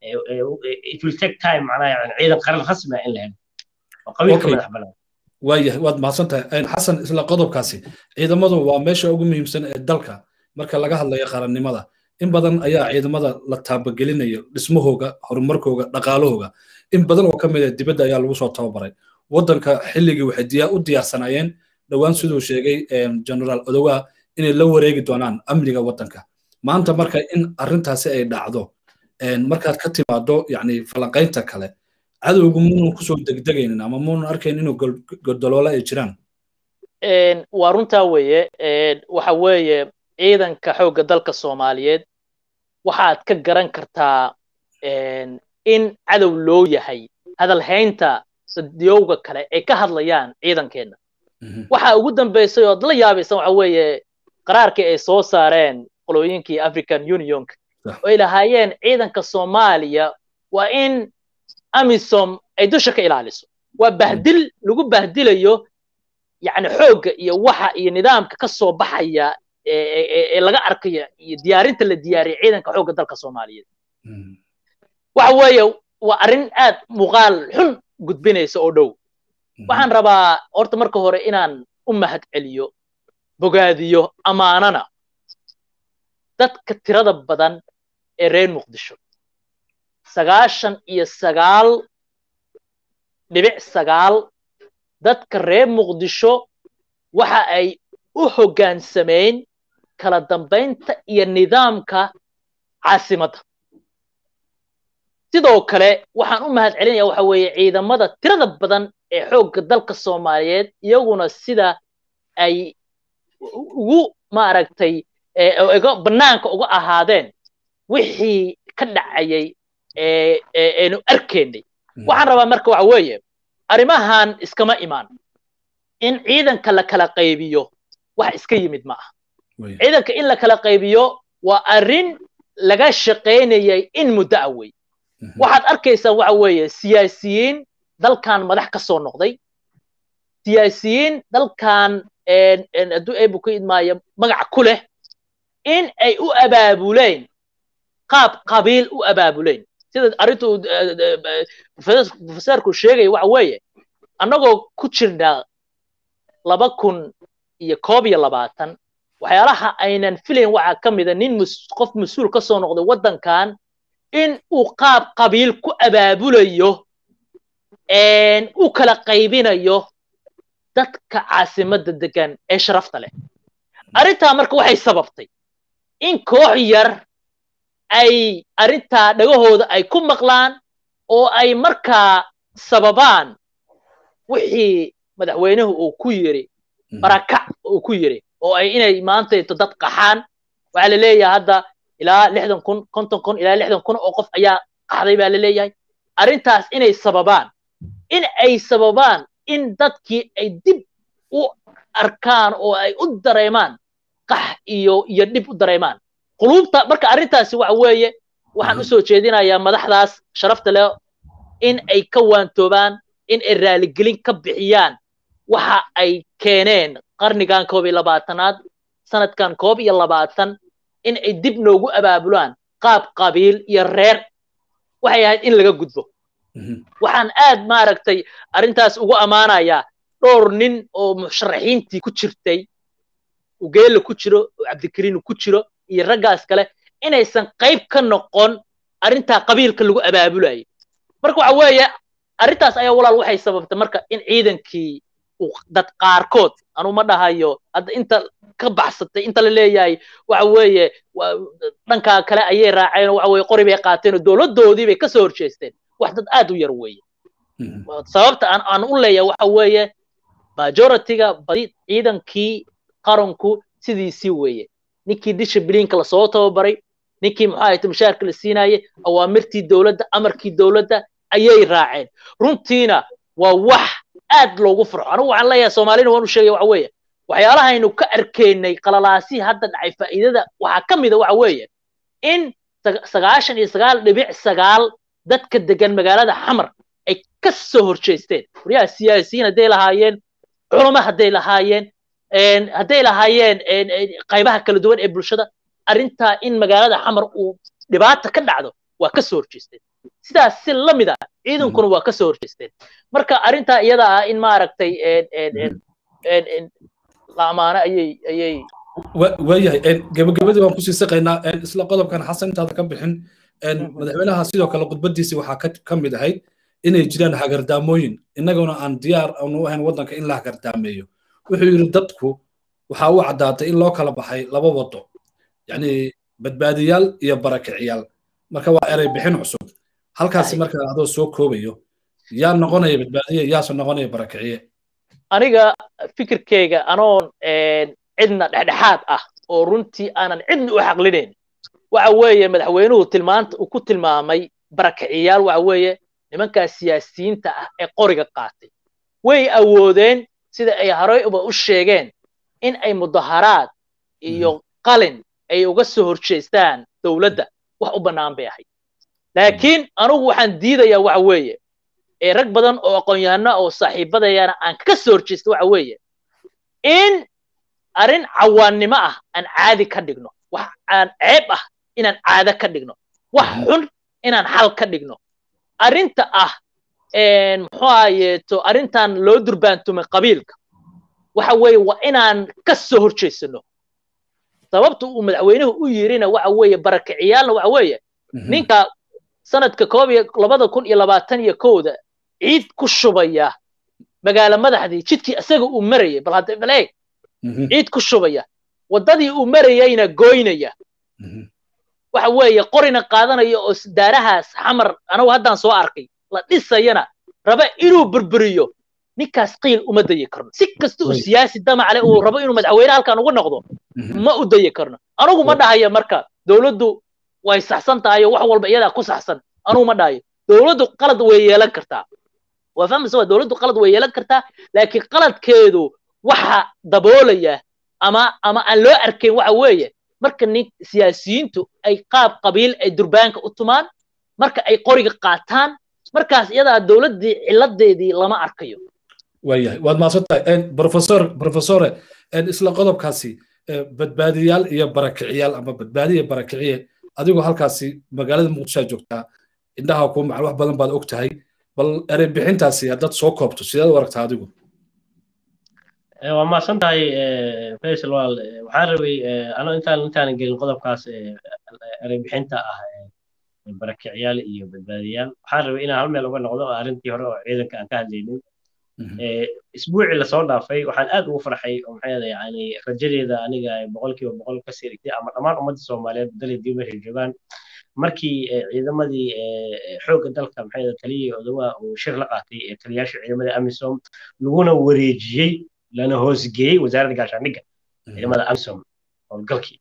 it will take time macnaha yani ciidan qaran rasmi ah in la helo oo qabiilka madax banaan waayahay waad mahadsan tahay xasan isla qodobkaasi ciidamadu waa meesha ugu muhiimsan ee dalka marka laga hadlayo qarannimada in badan ayaa ciidamada la taabagelinayo dhismahooga horumarkooga dhaqaalahooga in badan oo ka mid a dibadda ayaa lagu soo tababaray waddanka xilligii waxay diyaa u diyaarsanaayeen dhowaan siduu sheegay generaal odowa inay la wareegi doonaan amniga waddanka maanta marka in arrintaasi ay dhacdo markaad ka timaado yani falanqaynta kale cadowgu muunan kusoo degdegaynin ama muunan arkayn inuu godoloola ay jiraan waa runtaa weeye waxa weeye ciidanka xoogga dalka soomaaliyeed waxaad ka garan kartaa in cadow loo yahay hadalhaynta dadyowga kale ay ka hadlayaan ciidankeenna waxa ugu dambaysay ood la yaabaysan waxa weeye qaraarkii ay soo saareen qolooyinkii african unionka oo ay lahaayeen ciidanka soomaaliya waa in amisom ay dusha ka ilaaliso waa bahdil lagu bahdilayo yani xoogga iyo waxa iyo nidaamka ka soo baxaya ee laga arkayo iyo diyaarinta la diyaariyay ciidanka xoogga dalka soomaaliyeed waxa weeye waa arrin aad muuqaal xun gudbinaysa oo dhow waxaan rabaa horta marka hore inaan u mahad celiyo bogaadiyo ammaanana dadka tirada badan ee reer muqdisho sagaashan iyo sagaal dhibic sagaal dadka reer muqdisho waxa ay u hoggaansameyn kala dambaynta iyo nidaamka caasimadda sidoo kale waxaan u mahad celinaya waxa weeye ciidamada tirada badan ee xoogga dalka soomaaliyeed iyaguna sida ay ugu maaragtay bannaanka uga ahaadeen wixii ka dhacayay eenu arkaynay waxaan rabaa marka waxa weeye arrimahan iskama imaan in ciidanka la kala qaybiyo wax iska yimid ma aha ciidanka in la kala qaybiyo waa arrin laga shaqaynayay in muddo ah wey waxaad arkaysaa waxa weeye siyaasiyiin dalkan madax ka soo noqday siyaasiyiin dalkan hadduu eebu ku idmaayo magac ku leh in ay u abaabuleen qaab qabiil u abaabuleen sida arrintu profesorku sheegaya waxa weeye annagoo ku jirnaa laba kun iyo koob iyo labaatan waxyaalaha aynan filayn waxaa ka mida nin qof mas-uul ka soo noqday waddankan in uu qaab qabiil ku abaabulayo u kala qaybinayo dadka caasimadda degan ee sharafta leh arrintaa marka waxay sababtay in koox yar ay arrintaa dhagahooda ay ku maqlaan oo ay markaa sababaan wixii madaxweynuhu uu ku yiri barakac uu ku yiri oo ay inay maantayto dad qaxaan waxaa la leeyahay hadda ilaa lixdan kun konton kun ilaa lixdan kun oo qof ayaa qaxday baa la leeyahay arrintaas inay sababaan in ay sababaan in dadkii ay dib u arkaan oo ay u dareemaan qax iyo iyo dhib u dareemaan quluubta marka arrintaasi waxa weeye waxaan usoo jeedinayaa madaxdaas sharafta leh in ay ka waantoobaan in ay raaligelin ka bixiyaan waxa ay keeneen qarnigan koob iyo labaatanaad sanadkan koob iyo labaatan in ay dib noogu abaabulaan qaab qabiil iyo reer waxay ahayd in laga gudbo waxaan aad maaragtay arrintaas ugu ammaanayaa dhowr nin oo musharaxiintii ku jirtay ugeela ku jiro oo cabdikariin ku jiro iyo raggaas kale inaysan qayb ka noqon arrintaa qabiilka lagu abaabulayo marka waxa weeye arrintaas ayaa walaal waxay sababtay marka in ciidankii dad qaarkood anu ma dhahayo hadda inta ka baxsatay inta la leeyahay waxa weeye dhankaa kale ayay raaceen oo waxa weye qori bay qaateen oo dowladdoodii bay kasoo horjeesteen wax dad aad u yar weeye sababta aan aan u leeyahay waxa weeye majority-ga badi ciidankii qaranku sidiisii weeye ninkii dishibliinka lasoo tababaray ninkii muxuu ahayta mushaarka la siinaye awaamirtii dowladda amarkii dowladda ayay raaceen runtiina waa wax aad loogu farxo anigu waxaan leeyahay soomaalina waan u sheegaya waxa weeye waxyaalahaynu ka arkaynay qalalaasihii hadda dhacay faa'iidada waxaa ka mida waxa weeye in sagaashan iyo sagaal dhibic sagaal dadka degan magaalada xamar ay ka soo horjeesteen waryaha siyaasiyiin hadday lahaayeen culamo hadday lahaayeen hadday lahaayeen qaybaha kala duwan ee bulshada arrintaa in magaalada xamar uu dhibaata ka dhacdo waa ka soo horjeesteen sidaas si la mid ah ciidankuna waa ka soo horjeesteen marka arrintaa iyada ah in maaragtay la amaano ayay ayay waayahay gebagabadii waan kusii saqaynaa isla qodobkan xasan intaada ka bixin madaxweynaha sidoo kale khudbadiisii waxaa ka mid ahayd inay jiraan hagardaamooyin innaguna aan diyaar aanu ahayn waddanka in la hagardaameeyo wuxuu yidhi dadku waxaa u caddaatay in loo kala baxay laba wado yacni badbaadiyaal iyo barakiciyaal marka waa erey bixin cusub halkaasi marka adoo soo koobayo yaa noqonaya badbaadiye yaase noqonaya barakiciye aniga fikirkeyga anoon cidna dhexdhexaad ah oo runtii aanan cidna u xaqlinayn waxa weeye madaxweynuhu tilmaanta uu ku tilmaamay barakiciyaal waxa weeye nimankaas siyaasiyiinta ah ee qoriga qaatay way awoodeen sida ay horey uba u sheegeen in ay mudaharaad iyo qalin ay uga soo horjeestaan dowladda wax u bannaan bay ahayd laakiin anugu waxaan diidayaa waxa weeye ee rag badan oo aqoon-yahano oo saaxiibadayana aan ka soo horjeesta waxa weeye in arrin cawaannimo ah aan caadi ka dhigno wax aan ceeb ah inaan caado ka dhigno wax xun inaan xal ka dhigno arrinta ah muxuu ahayeeto arrintan loo durbaantumay qabiilka waxa weeye waa inaan ka soo horjeesano sababta uu madaxweynuhu u yirina waxa weeye barakiciyaalna waxa weeye ninka sanadka koob iyo labada kun iyo labaatan iyo kowda ciid ku shubaya magaalo madaxdii jidkii isaga uu marayay bal hadda bal eeg ciid ku shubaya waddadii uu marayayna goynaya waxa weeye qorina qaadanaya oo daarahaas xamar anagu haddaan soo arkay la dhisayana raba inuu burburiyo ninkaas qiil uma dayi karno si kasta uu siyaasi damacale uu rabo inuu madaxweyne halkan ugu noqdo ma u dayi karno anugu ma dhahayo marka dowladdu way saxsan tahay oo wax walba iyadaa ku saxsan anugu ma dhahayo dowladdu qalad way yeelan kartaa waa fahmaysa waa dowladdu qalad way yeelan kartaa laakiin qaladkeedu waxa daboolaya ama ama aan loo arkayn waxa weeye marka nin siyaasiyiintu ay qaab qabiil ay durbaanka u tumaan marka ay qoriga qaataan markaas iyadaa dowladdii ciladeedii lama arkayo waayahay waad mahadsantahay professor professore isla qodobkaasi badbaadiyaal iyo barakiciyaal ama badbaadiya barakiciye adigoo halkaasi magaalada muqdishoa joogtaa indhaha ku macal wax badan baad og tahay bal erey bixintaasi haddaad soo koobto sideed u aragtaa adigu waa mahadsan tahay faysal wal waxaan rabay ano intaan intaanan gelin qodobkaas erey bixinta ah barakicyaal iyo badbaadiyaal waxaan rabay inaan hal meel uga noqdo arrintii hore oo ciidanka aan ka hadlaynin isbuucii lasoo dhaafay waxaan aad ugu farxay oo maxay yani rajadeeda aniga boqolkiiba boqol ka sirigtay ama dhammaan ummadda soomaaliyeed dalay dib meeshay joogaan markii ciidamadii xoogga dalka maxay taliyay odawa uu shir la qaatay ee taliyaasha ciidamada amisom laguna wareejiyey lana hoosgeeyey wasaaradda gaashaandhigga ciidamada amisom howlgalkii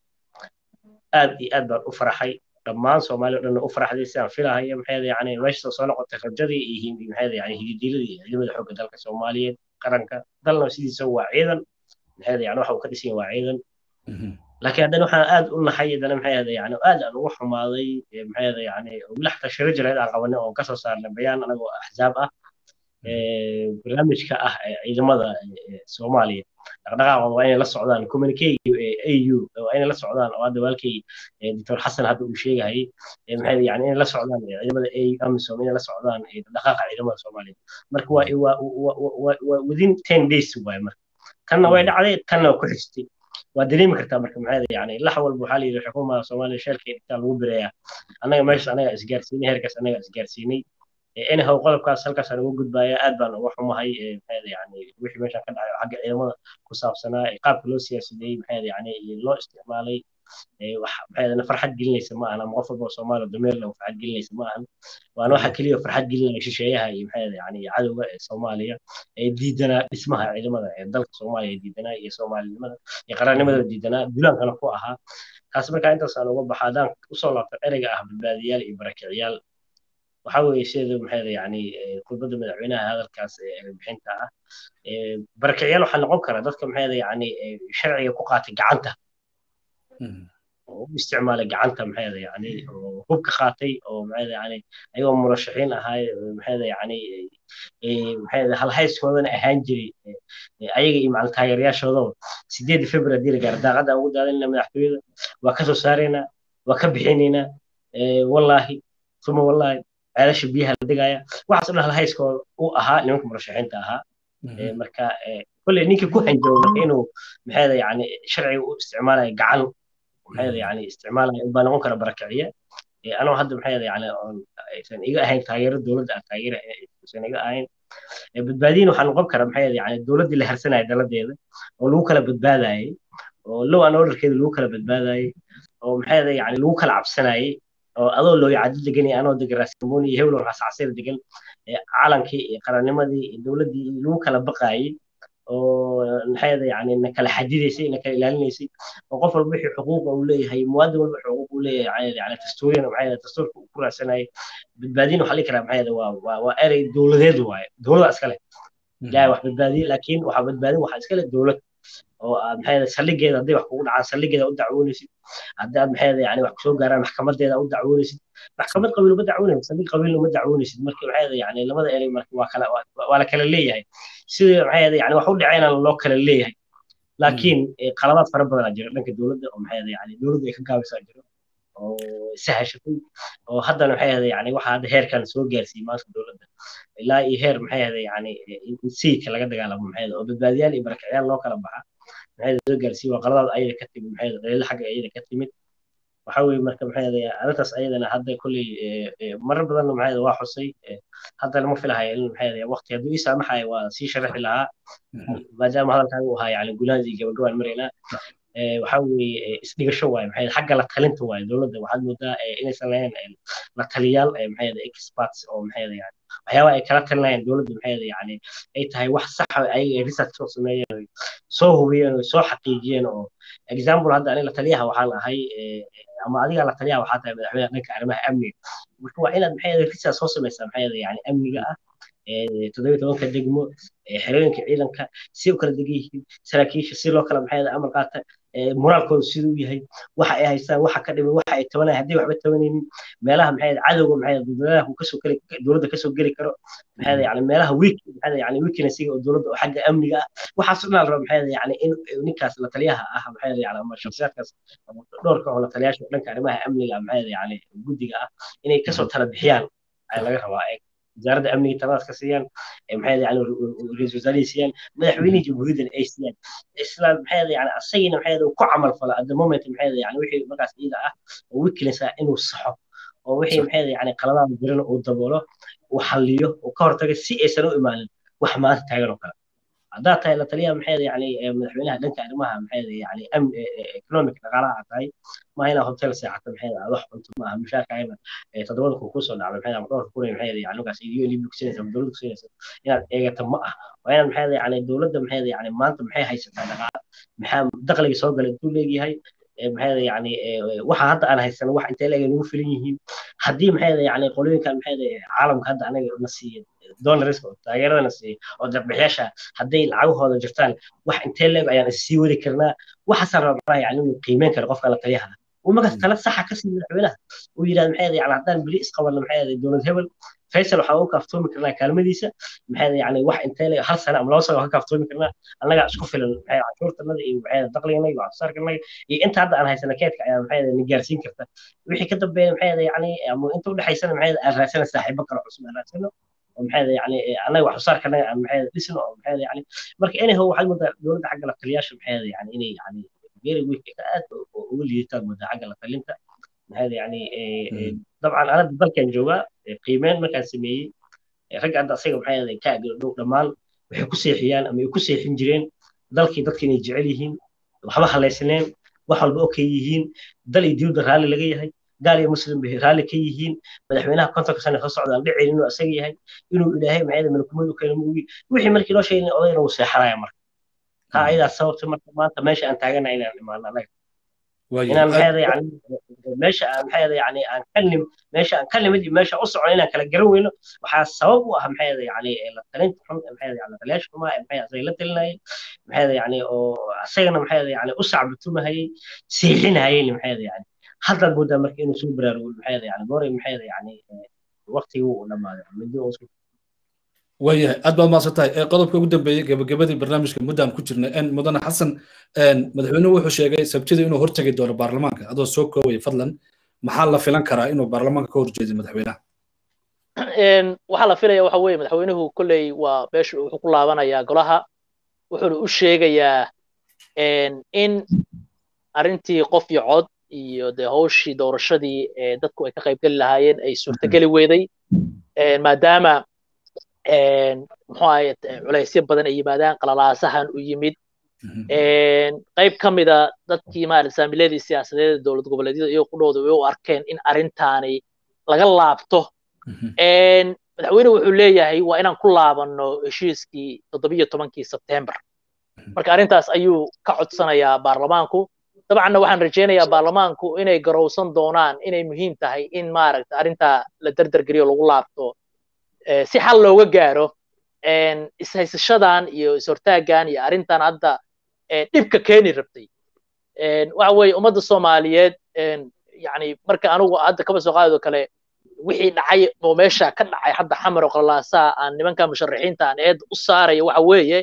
aad iyo aad baan u farxay dhammaan soomaaliya o dhan u faraxday sidaan filahaya maxay yani meesha soo noqotay rajadii iyo maxay yani hididiiladii ciidamada xoogga dalka soomaaliyeed qaranka dalna sidiisa waa ciidan maxay yani waxa uu ka dhisan waa ciidan laakiin haddana waxaan aad u naxay haddana maxay yani aad aan ugu xumaaday maxay yani laxta shiro jireed aan qabanay oo kasoo saarnay bayaan anagoo axzaab ah barnaamijka ah ciidamada soomaaliya dhaqdhaqaaqooda waa inay la socdaan communique au waa inay la socdaan oo hadda walkii doctor xasan hadda uu sheegayay maxay yani inay la socdaan ciidamada amisom inay la socdaan dhaqaaqa ciidamada soomaaliya marka waa waa within ten days waay marka kanna way dhacday kanna waa ku xigtay waa dareemi kartaa marka maxay yani lax walba waxaa la yidhi xukuumada soomaaliya sheelka intaa lagu bireeyaa annaga meeshaas annaga isgaarsiinay heerkaas annaga isgaarsiinay anyhow qodobkaas halkaasaan uga gudbaya aad baan uga xumahay maxay yani wixii meeshan ka dhacay xagga ciidamada ku saabsanaa qaabka loo siyaasadeeyey maxay yani loo isticmaalay wax maxay farxad gelinaysa ma ahan ama qof walba soomaaliya dameer leh farxad gelinaysa ma ahan waana waxa keliya farxad gelinaya shisheeyaha iyo maxay yani cadowga ee soomaaliya ee diidanaa dhismaha ciidamada ee dalka soomaaliya ee diidanaa iyo soomaalinimada iyo qarannimada diidanaa dulaankana ku ahaa kaas markaa intaasaan uga baxa haddaan usoo laabto ereyga ah badbaadiyaal iyo barakiciyaal waxa weeye sida maxay yani khudbadda madaxweynaha hadalkaas bixinta ah barakicyaal waxaa noqon kara dadka maxay yani sharciga ku qaatay gacanta oo u isticmaalay gacanta maxay yani oo hubka qaatay oo maxay yani ayagoo murashaxiin ahaay maxay yani maxay halhayskoodana ahaan jiray ayaga iyo macal taageerayaashoodaba sideedii february dii la gaara daaqadda ugu daadinayna madaxtooyada waa ka soo saaraynaa waa ka bixinaynaa wallaahi uma wallaahi ceelasha biyaha la dhigaya waxaas dhan halhayskooda u ahaa nimanka murashaxiinta ahaa marka kolley ninkii ku hanjabo marka inuu maxayda yani sharciga u isticmaalayo gacan maxayda yani isticmaalaya baa noqon kara barakiciye anoo hadda maxayda yani aysan iga ahayn taageero dowladda aan taageera aysan iga ahayn badbaadiyin waxaa noqon kara maxayda yani dowladdii la harsanaya daladeeda oo lagu kala badbaadayay oo low an orderkeeda lagu kala badbaadayay oo maxayda yani lagu kala cabsanayay oo adoo loo yacadi degan iyo anoo degan raasamoni iyo hewlon raasacseer degan calankii iyo qarannimadii iyo dowladdii lagu kala baqaayay oo maxayda yani na kala xadidaysay na kala ilaalinaysay oo qof walba wixii xuquuqa uu leeyahay muwaadin walba xuquuq uu leeyahay yani dastuuriyan maxayda dastuurka uu ku raadsanayay badbaadin waxaa dhihi karaa maxayda waa waa waa erey dowladeed waaye dowlada iskale ilaahay wax badbaadiye laakiin waxaa badbaadin waxaa iskale dowlad oo aad maxayda saldhigeeda hadday wax kugu dhacaan saldhigeeda u dacwoonaysid haddii aad maxayda yani wax kusoo gaaraan maxkamadeeda u dacwoonaysid maxkamad qabiil uma dacwoonaysid saldhig qabiilna uma dacwoonaysid marka maxayda yani labada erey marka waa kala waa la kala leeyahay sidii maxayda yani wax u dhacayna loo kala leeyahay laakiin qaladaad fara badanaa jira dhanka dowladda oo maxayda yani dowladda ay ka gaabisaa jiro oo sahashatay oo haddana maxay ahday yani waxa hadda heerkan soo gaarsiiyey maanta dowladda ilaa iyo heer maxay ahday yani in sayidka laga dagaalamo maxay oo badbaadiyaal iyo barakacyaal loo kala baxa maxay soo gaarsiiyey waa qaladaad ayada ka timid maxay daliilo xagga ayada ka timid waxa weeye marka maxay ahday arrintaas ayadana hadda kolley marar badanna maxay waa xusay haddana ma filahayo in maxay ahday waqti hadduu ii saamaxayo waa sii sharaxi lahaa maadaama hadalkan uu ahaa yani gunaansi gabagabaan maraynaa waxa weeye isdhigasho waaye maxay xagga la talinta waaye dowladda waxaad moodaa inaysan lahayn la taliyaal maxay experts oo maxay yani waxyaabaha ay kala talinayaan dowladda maxay yani ay tahay wax sax ay research soo sameeyeen soo hubiyeen oo soo xaqiijiyeen oo example hadda aniga la taliyaha waxaan ahay ama adiga la taliyaha waxaa tahay madaxweynaha dhanka arrimaha amniga marka waa inaad maxay research soo samaysaa maxay yani amniga ah toddobiyo tobanka degmo xerooyinka ciidanka si u kala degan yihiin saraakiisha si loo kala maxay amar qaata moraalkooda siduu yahay waxa ay haystaan waxa ka dhiman waxa ay tabanayaan haddii waxba tabanaynin meelaha maxay cadowga maxay dowladaha kasoo geli dowladda kasoo geli karo maxay yani meelaha weak maxay yani weaknessiga oo dowladda oo xagga amniga ah waxaas dhan la rabo maxay yani in ninkaas la taliyaha ah maxay yani ama shakhsiyaadkaas dhowrka oo la taliyaasha dhanka arrimaha amniga maxay yani guddiga ah inay kasoo tala bixiyaan ayaa laga rabaa wasaaradda amniga taladaas ka siiyaan maxay yani ra-iisul wasaarihii siiyaan madaxweynihii jamhuuriyaddana ay siiyaan isla maxay yani asagina maxay ku camal fala at the moment maxay yani wixii markaas iyada ah oo weakness ah inuu saxo oo wixii maxay yani qaladaada jirana uu daboolo uu xalliyo uu ka hortaga si aysan u imaanin wax maanta taagan oo kale haddaad tahay la taliyaha maxay yani madaxweynaha dhanka arrimaha maxay yani economic dhaqaalaha tahay maaha inaa hotel seexato maxay aad wax cunto maaha mushaarkaagana toddobada kun kusoo dhacday maxay ama dhowrka kun maxay yani nugaas iyo lib kusinaysa ama dowladda kusinaysa inaad eegato ma ah waa inaad maxay yani dowladda maxay yani maanta maxay haysataa dhaqaala maxaa dakhliga soo galay intuu leegyahay maxay yani waxa hadda aan haysano wax intee leega nagu filan yihiin haddii maxay yani qolooyinkan maxay caalamka hadda anaga na siiya donors oo taageeradana siiya oo darbixiyaasha hadday lacagahooda jirtaan wax intee leeg ayaan issii wadi karnaa waxaasaan rabaa yani inuu qiimeyn karo qofka la taliyaha uu markaas tala saxa ka sii madaxweynaha uu yidhahda maxay yani haddaan beri isqabanna maxay dowlad hebel faysal waxaa ugu kaaftoomi karnaa kaalmadiisa maxay yani wax intee leeg hal sano ama laba sano ka kaaftoomi karnaa annagaa isku filan maxay cashuurtanada iyo maxay dakhliganaga iyo waxsoosaarkanaga iyo inta hadda aan haysana keedka ayaa maxay na gaarsiin karta wixii ka dambeeya maxay yani ama inta udhexaysana maxay aan raadsana saaxiibo kale cusub aan raadsano maxay yani annaga wax soo saarkanaga aan maxay dhisno oo maxay yani marka anyhow waxaad moodaa dowladda xagga la taliyaasha maxay yani inay yani very weak aad uga liidataad moodaa xagga la talinta maxay yani dabcan anada dalkan joogaa qiimeyn markaan sameeyey ragga hadda asaga maxay ka dhow dhammaan waxay ku seexiyaan ama ay ku seexin jireen dalkii dadka inay jecel yihiin waxba halaysneen wax walba okay yihiin dal iyo dibadda raalli laga yahay gaal iyo muslim bay raalli ka yihiin madaxweynaha kontonka sano soo socdaan dhicin inuu asaga yahay inuu ilaahay maxay malakumadu keena muugi wixii markii loo sheegay odayna uu seexanaya marka taa ayadaa sababta marka maanta meesha aan taagana inaan imaano anaga inaan maxay yani meesha aan maxay yani aan ka nim meesha aan ka nimid iyo meesha u socon inaan kala garan weyno waxaa sabab u ah maxay yani la talinta xun maxay yani la taliyaasha xumaa maxay asaga la talinayay maxay yani oo asagana maxay yani u sacbatumahayay siixinahayay maxay yani haddaad moodaa marka inuu soo baraarugo maxay yani goray maxay yani waqtigii uu dhamaaday midi uu waayahay aad baad mahadsan tahay qodobka ugu dambeeyey gabagabadii barnaamijka muddaan ku jirnay n mudane xasan madaxweynuhu wuxuu sheegay sabtida inuu hortegi doono baarlamaanka adoo soo koobaya fadlan maxaa la filan karaa inuu baarlamaanka ka horjeedo madaxweynaha waxaa la filaya waxa weeye madaxweynuhu kolley waa meesha wuxuu ku laabanayaa golaha wuxuuna u sheegayaa in arrintii qof iyo cod iyo dee hawshii doorashadii dadku ay ka qaybgeli lahaayeen ay suurtageli weyday maadaama muxuu ahaye culaysyo badan ay yimaadaan qalalaasahan u yimid qayb ka mida dadkii maarata saamiladii siyaasadeed dowlad goboleedyada iyo qudhooda way u arkeen in arrintaani laga laabto madaxweyne wuxuu leeyahay waa inaan ku laabanno heshiiskii toddobiyo tobankii sebtembar marka arrintaas ayuu ka codsanayaa baarlamaanku dabcanna waxaan rajaynayaa baarlamaanku inay garowsan doonaan inay muhiim tahay in maaragta arrintaa la derdergeliyo lagu laabto si xal looga gaaro ishaysashadan iyo ishortaagan iyo arrintan hadda dhibka keeni rabtay waxa weeye ummadda soomaaliyeed yani marka anigu hadda kaba soo qaadado kale wixii dhacay oo meesha ka dhacay hadda xamar oo qalalaasaa aan nimanka musharaxiinta aan eed u saaraya waxa weeye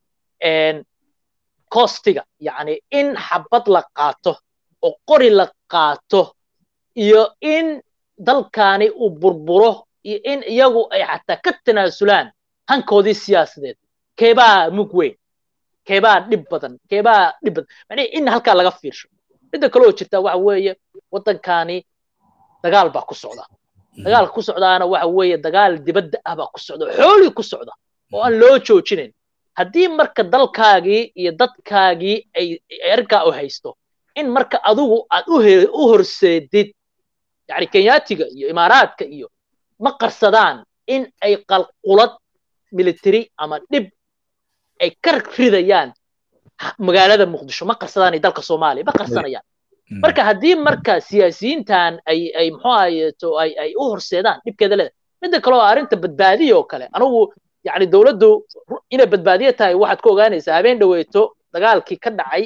kostiga yani in xabad la qaato oo qori la qaato iyo in dalkani uu burburo iyo in iyagu ay xataa ka tanaasulaan hankoodii siyaasadeed keebaa mug weyn keebaa dhib badan keebaa dhib badan macnihi in halkaa laga fiirsho midda kale oo jirta waxa weeye waddankani dagaal baa ku socda dagaalka ku socdaana waxa weeye dagaal dibadda ah baa ku socda xooli ku socda oo aan loo joojinayn haddii marka dalkaagii iyo dadkaagii ay arrinkaa u haysto in marka adigu aad u horseedid yani kenyaatiga iyo imaaraadka iyo ma qarsadaan in ay qalqulad military ama dhib ay ka ridayaan magaalada muqdisho ma qarsadaan dalka soomaaliya ma qarsanayaan marka haddii marka siyaasiyiintan ay ay muxuu ahayeeto ay ay u horseedaan dhibkeeda leedahay midda kale oo arrinta badbaadiya oo kale anigu yani dowladdu inay badbaadiye tahay waxaad ku ogaanaysaa habeen dhaweeto dagaalkii ka dhacay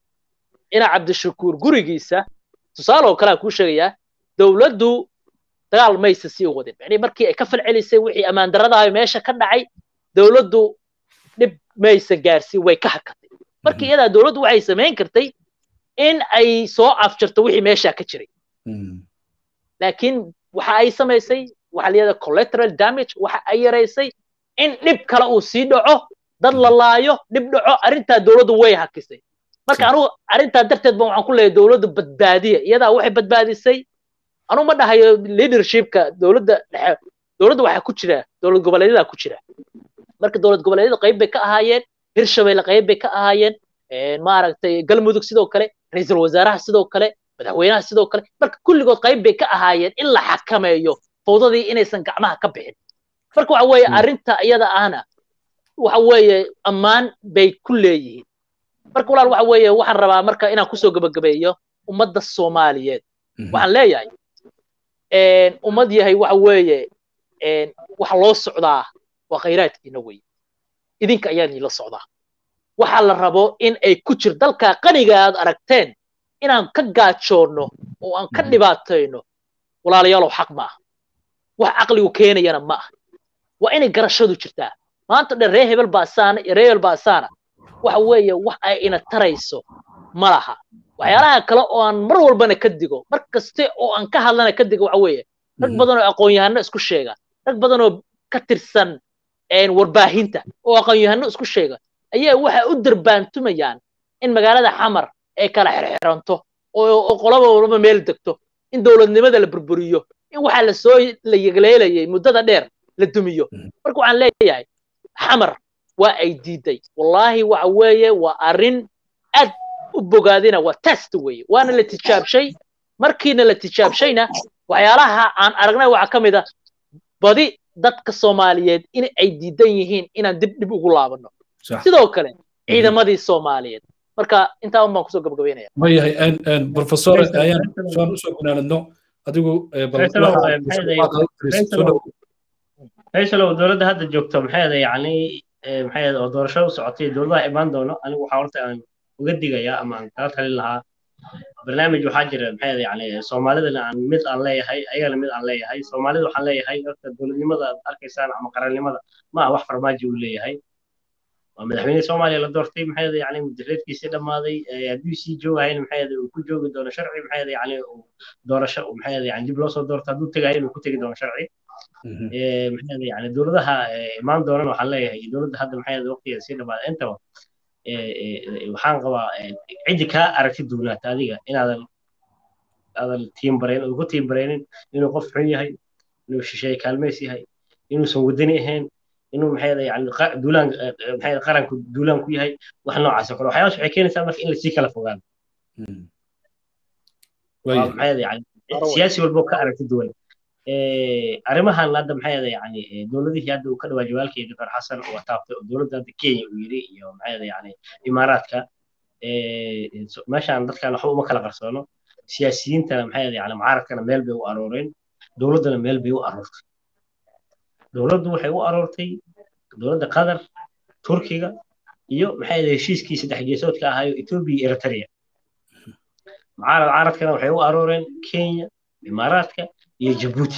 ina cabdishakuur gurigiisa tusaale oo kale aan kuu sheegayaa dowladdu dagaal maysa sii wadin yani markii ay ka falcelisay wixii ammaan darradaha meesha ka dhacay dowladdu dhib maysa gaarsiin way ka hakatay markii iyadaa dowladdu waxay samayn kartay in ay soo afjarto wixii meesha ka jiray laakiin waxa ay samaysay waxa la yidhahda collateral damage waxa ay yaraysay in dhib kale uu sii dhaco dad la laayo dhib dhaco arrintaa dowladdu way hakisay marka anugu arrintaa darteed ba waxaan ku leeyahay dowladdu badbaadiya iyadaa waxay badbaadisay anugu ma dhahayo leadershipka dowladda dhexe dowladda waxaa ku jira dowlad goboleedyada ku jira marka dowlad goboleedyada qayb bay ka ahaayeen hirshabelle qayb bay ka ahaayeen maaragtay galmudug sidoo kale ra-iisul wasaaraha sidoo kale madaxweynaha sidoo kale marka kulligood qayb bay ka ahaayeen in la xakameeyo fawdadii inaysan gacmaha ka bixin marka waxa weeye arrinta iyada ahna waxa weeye ammaan bay ku leeyihiin marka walaal waxa weeye waxaan rabaa marka inaan kusoo gabagabeeyo ummadda soomaaliyeed waxaan leeyahay ummad yahay waxa weeye waxa loo socdaa waa khayraadkiina weye idinka ayaa niila socdaa waxaa la rabo in ay ku jir dalka qaniga aad aragteen inaan ka gaajoonno oo aan ka dhibaatayno walaalayaalow xaq ma aha wax caqligu keenayana ma aha waa inay garashadu jirtaa maanta dhan ree hebel baasaana iyo ree hebel baasaana waxa weeye wax ay ina tarayso ma laha waxyaalaha kale oo aan mar walbana ka digo mar kaste oo aan ka hadlana ka digo waxa weeye rag badan oo aqoon-yahano isku sheega rag badan oo ka tirsan warbaahinta oo aqoon-yahano isku sheega ayaa waxa u darbaantumayaan in magaalada xamar ay kala xirxiranto oo qolaba walba meel degto in dowladnimada la burburiyo in waxa la soo la yegleelayay muddada dheer la dumiyo marka waxaan leeyahay xamar waa ay diiday wallaahi waxa weeye waa arrin aad u bogaadina waa test weeye waana la tijaabshay markiina la tijaabshayna waxyaalaha aan aragnay waxaa ka mid a badi dadka soomaaliyeed in ay diidan yihiin inaan dib dhib ugu laabano sidoo kale ciidamadii soomaaliyeed marka intaa un baan kusoo gabagabeynaya wayahay professor ayaan saan usoo gunaanadno adigu faysalow dowladda hadda joogto maxay yani maxay oo doorasho u socotay dowladaha imaan doono anigu waxaa horta aan uga digayaa ama aan kala talin lahaa barnaamij waxaa jira maxay yani soomaalidana aan mid aan leeyahay ayagana mid aan leeyahay soomaalida waxaan leeyahay horta dowladnimada aad arkaysaan ama qarannimada ma ah wax farmaajo uu leeyahay waa madaxweyne soomaaliya la doortay maxay yani mudareedkiisii dhammaaday hadduu sii joogahayna maxay uu ku joogi doono sharci maxay yani doorasho maxay yani dib loo soo doorto hadduu tegayo inuu ku tegi doono sharci maxay yani dowladaha imaan doonana waxaan leeyahay dowladda hadda maxay waqtigeeda sii dhammaaday intaba waxaan qabaa ciddi kaa aragti duunaata adiga inaadan aadan tiimbarayn ugu tiimbaraynin inuu qof xun yahay inuu shisheeye kaalmeys yahay inuusan wadani ahayn inuu maxay yani duulaan maxay qaranku duulaan ku yahay wax noocaas oo kale waxyaalaas waxay keenaysaa marka in lasii kala fogaado maxay yani siyaasi walbo ka aragti duwan arrimahan hadda maxay ahayd yani dowladihii hadda uu ka dhawaa jawaalkii doctor xasan oo taabtay oo dowladda hadda kenya uu yidhi iyo maxay ahayd yani imaaraadka meeshaan dadkan waxba uma kala qarsoono siyaasiyiintana maxay ahayd yani mucaaradkana meel bay u arooreen dowladdana meel bay u aroortay dowladdu waxay u aroortay dowladda qatar turkiga iyo maxay ahayd heshiiskii saddex geesoodka ahaayo etoobiya iyo eritrea mucaarad caaradkana waxay u arooreen kenya imaaraadka iyo jabuuti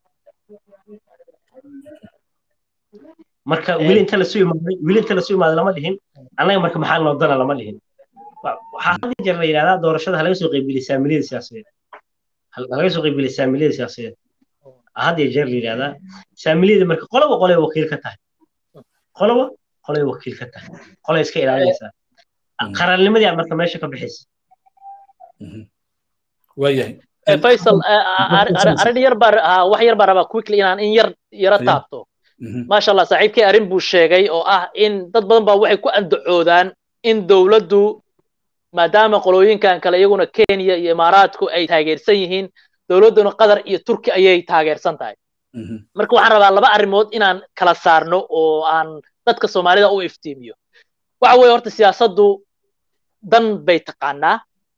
marka weli inta lasu imaaday weli inta lasu imaaday lama dhihin annaga marka maxaa noo dana lama dhihin waxaa had jeer la yidhahdaa doorashada halaga soo qaybgeliya saamiliyada siyaasadeed halaga soo qaybgeliya saamiliyada siyaasadeed had iyo jeer la yidhahdaa saamiliyada marka qoloba qolay wakiil ka tahay qoloba qolay wakiil ka tahay qolay iska ilaalinaysaa qaraalnimadii marka meesha ka bixaysa waayahay faysal arrin yar baa wax yar baa rabaa quickly inaan in yar yara taabto maasha allah saaxiibkii arrin buu sheegay oo ah in dad badan baa waxay ku andacoodaan in dowladdu maadaama qolooyinkan kale iyaguna kenya iyo imaaraadku ay taageersan yihiin dowladduna qatar iyo turki ayay taageersan tahay marka waxaan rabaa laba arrimood inaan kala saarno oo aan dadka soomaalida u iftiimiyo waxa weeye horta siyaasaddu dan bay taqaanaa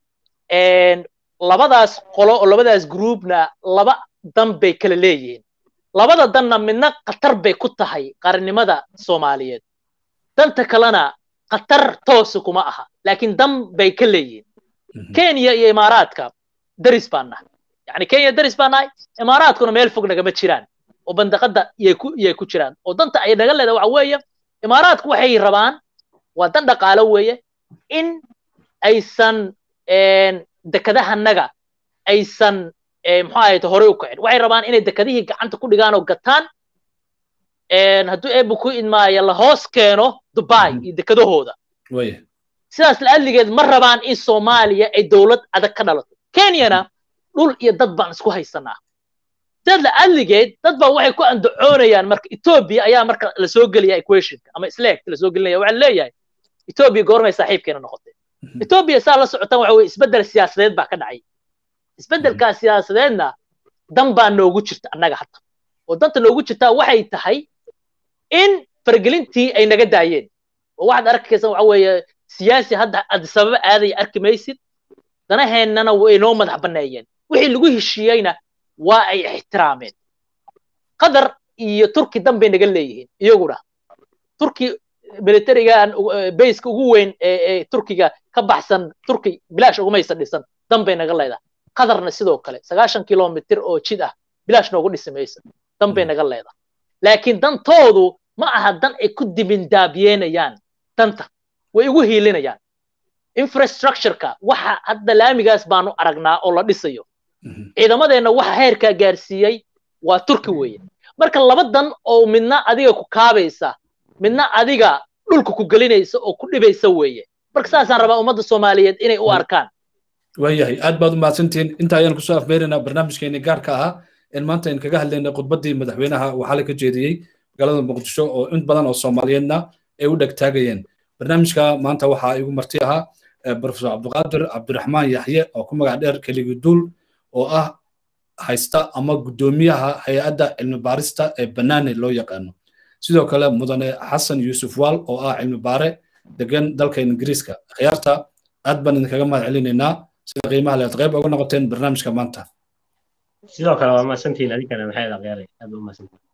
labadaas qolo oo labadaas groupna laba dan bay kala leeyihiin labada danna midna khatar bay ku tahay qarannimada soomaaliyeed danta kalena khatar toosa kuma aha laakiin dan bay ka leeyihiin kenya iyo imaaraadka daris baan nahay yani kenya daris baan nahay imaaraadkuna meel fog nagama jiraan oo bandaqada iyay ku iyay ku jiraan oo danta ay naga leedahay waxa weeye imaaraadku waxay rabaan waa dan dhaqaalo weeye in aysan dekadahanaga aysan muxuu ahayd horey u kicin waxay rabaan inay dekadihii gacanta ku dhigaan oo gataan hadduu eebu ku idmaayo la hoos keeno dubai iyo dekadahooda sidaas la'adligeed ma rabaan in soomaaliya ay dowlad adag ka dhalato kenyana dhul iyo dad baan isku haysanaa sidaas la'adligeed dad baa waxay ku andacoonayaan marka etoobiya ayaa marka lasoo gelaya equationka ama isleegta lasoo gelinaya waxaa leeyahay etoobiya goormay saaxiibkeena noqotay etoobiya saa la socotaan waxa weye isbeddel siyaasadeed baa ka dhacay isbeddelkaa siyaasadeedna dan baa noogu jirta annaga hadda oo danta noogu jirtaa waxay tahay in fargelintii ay naga daayeen oo waxaad arkaysan waxa weeye siyaasi hadda adisababa aadaya arki maysid danaheennana way noo madax banneeyeen wixii lagu heshiiyeyna waa ay ixtiraameen qatar iyo turki dan bay naga leeyihiin iyaguna turki militarigan bayska ugu weyn ee turkiga ka baxsan turki bilaash ugumaysa dhisan dan bay naga leedahay qatarna sidoo kale sagaashan kilomitir oo jid ah bilaash noogu dhisi maysa dan bay naga leedahay laakiin dantoodu ma aha dan ay ku dibindaabiyeenayaan danta way igu hiilinayaan infrastructureka waxa hadda laamigaas baanu aragnaa oo la dhisayo ciidamadeenna waxa heerkaa gaarsiiyey waa turki weeye marka laba dan oo midna adiga ku kaabaysa midna adiga dhulka ku gelinaysa oo ku dhibaysa weeye marka saasaan rabaa ummadda soomaaliyeed inay u arkaan waayahay aad baad u mahadsantihiin inta ayaan kusoo afmeeraynaa barnaamijkeeni gaarka ahaa in maanta in kaga hadlaynay khudbaddii madaxweynaha waxaa la ka jeediyey magaalada muqdisho oo in badan oo soomaaliyeedna ay u dhegtaagayeen barnaamijka maanta waxaa igu marti ahaa profesor cabdiqaadir cabdiraxmaan yaxye oo ku magac dheer keligii duul oo ah haysta ama guddoomiyaha hay-adda cilmi baarista ee banaane loo yaqaano sidoo kale mudane xasan yuusuf waal oo ah cilmi baare degan dalka ingiriiska khiyaarta aad baan idinkaga mahad celinaynaa sida qiimaha leed qayb uga noqoteen barnaamijka maanta sidoo kale waa mahadsantihiin adinkana maxay aad akhyaaraya aad u mahadsantihiin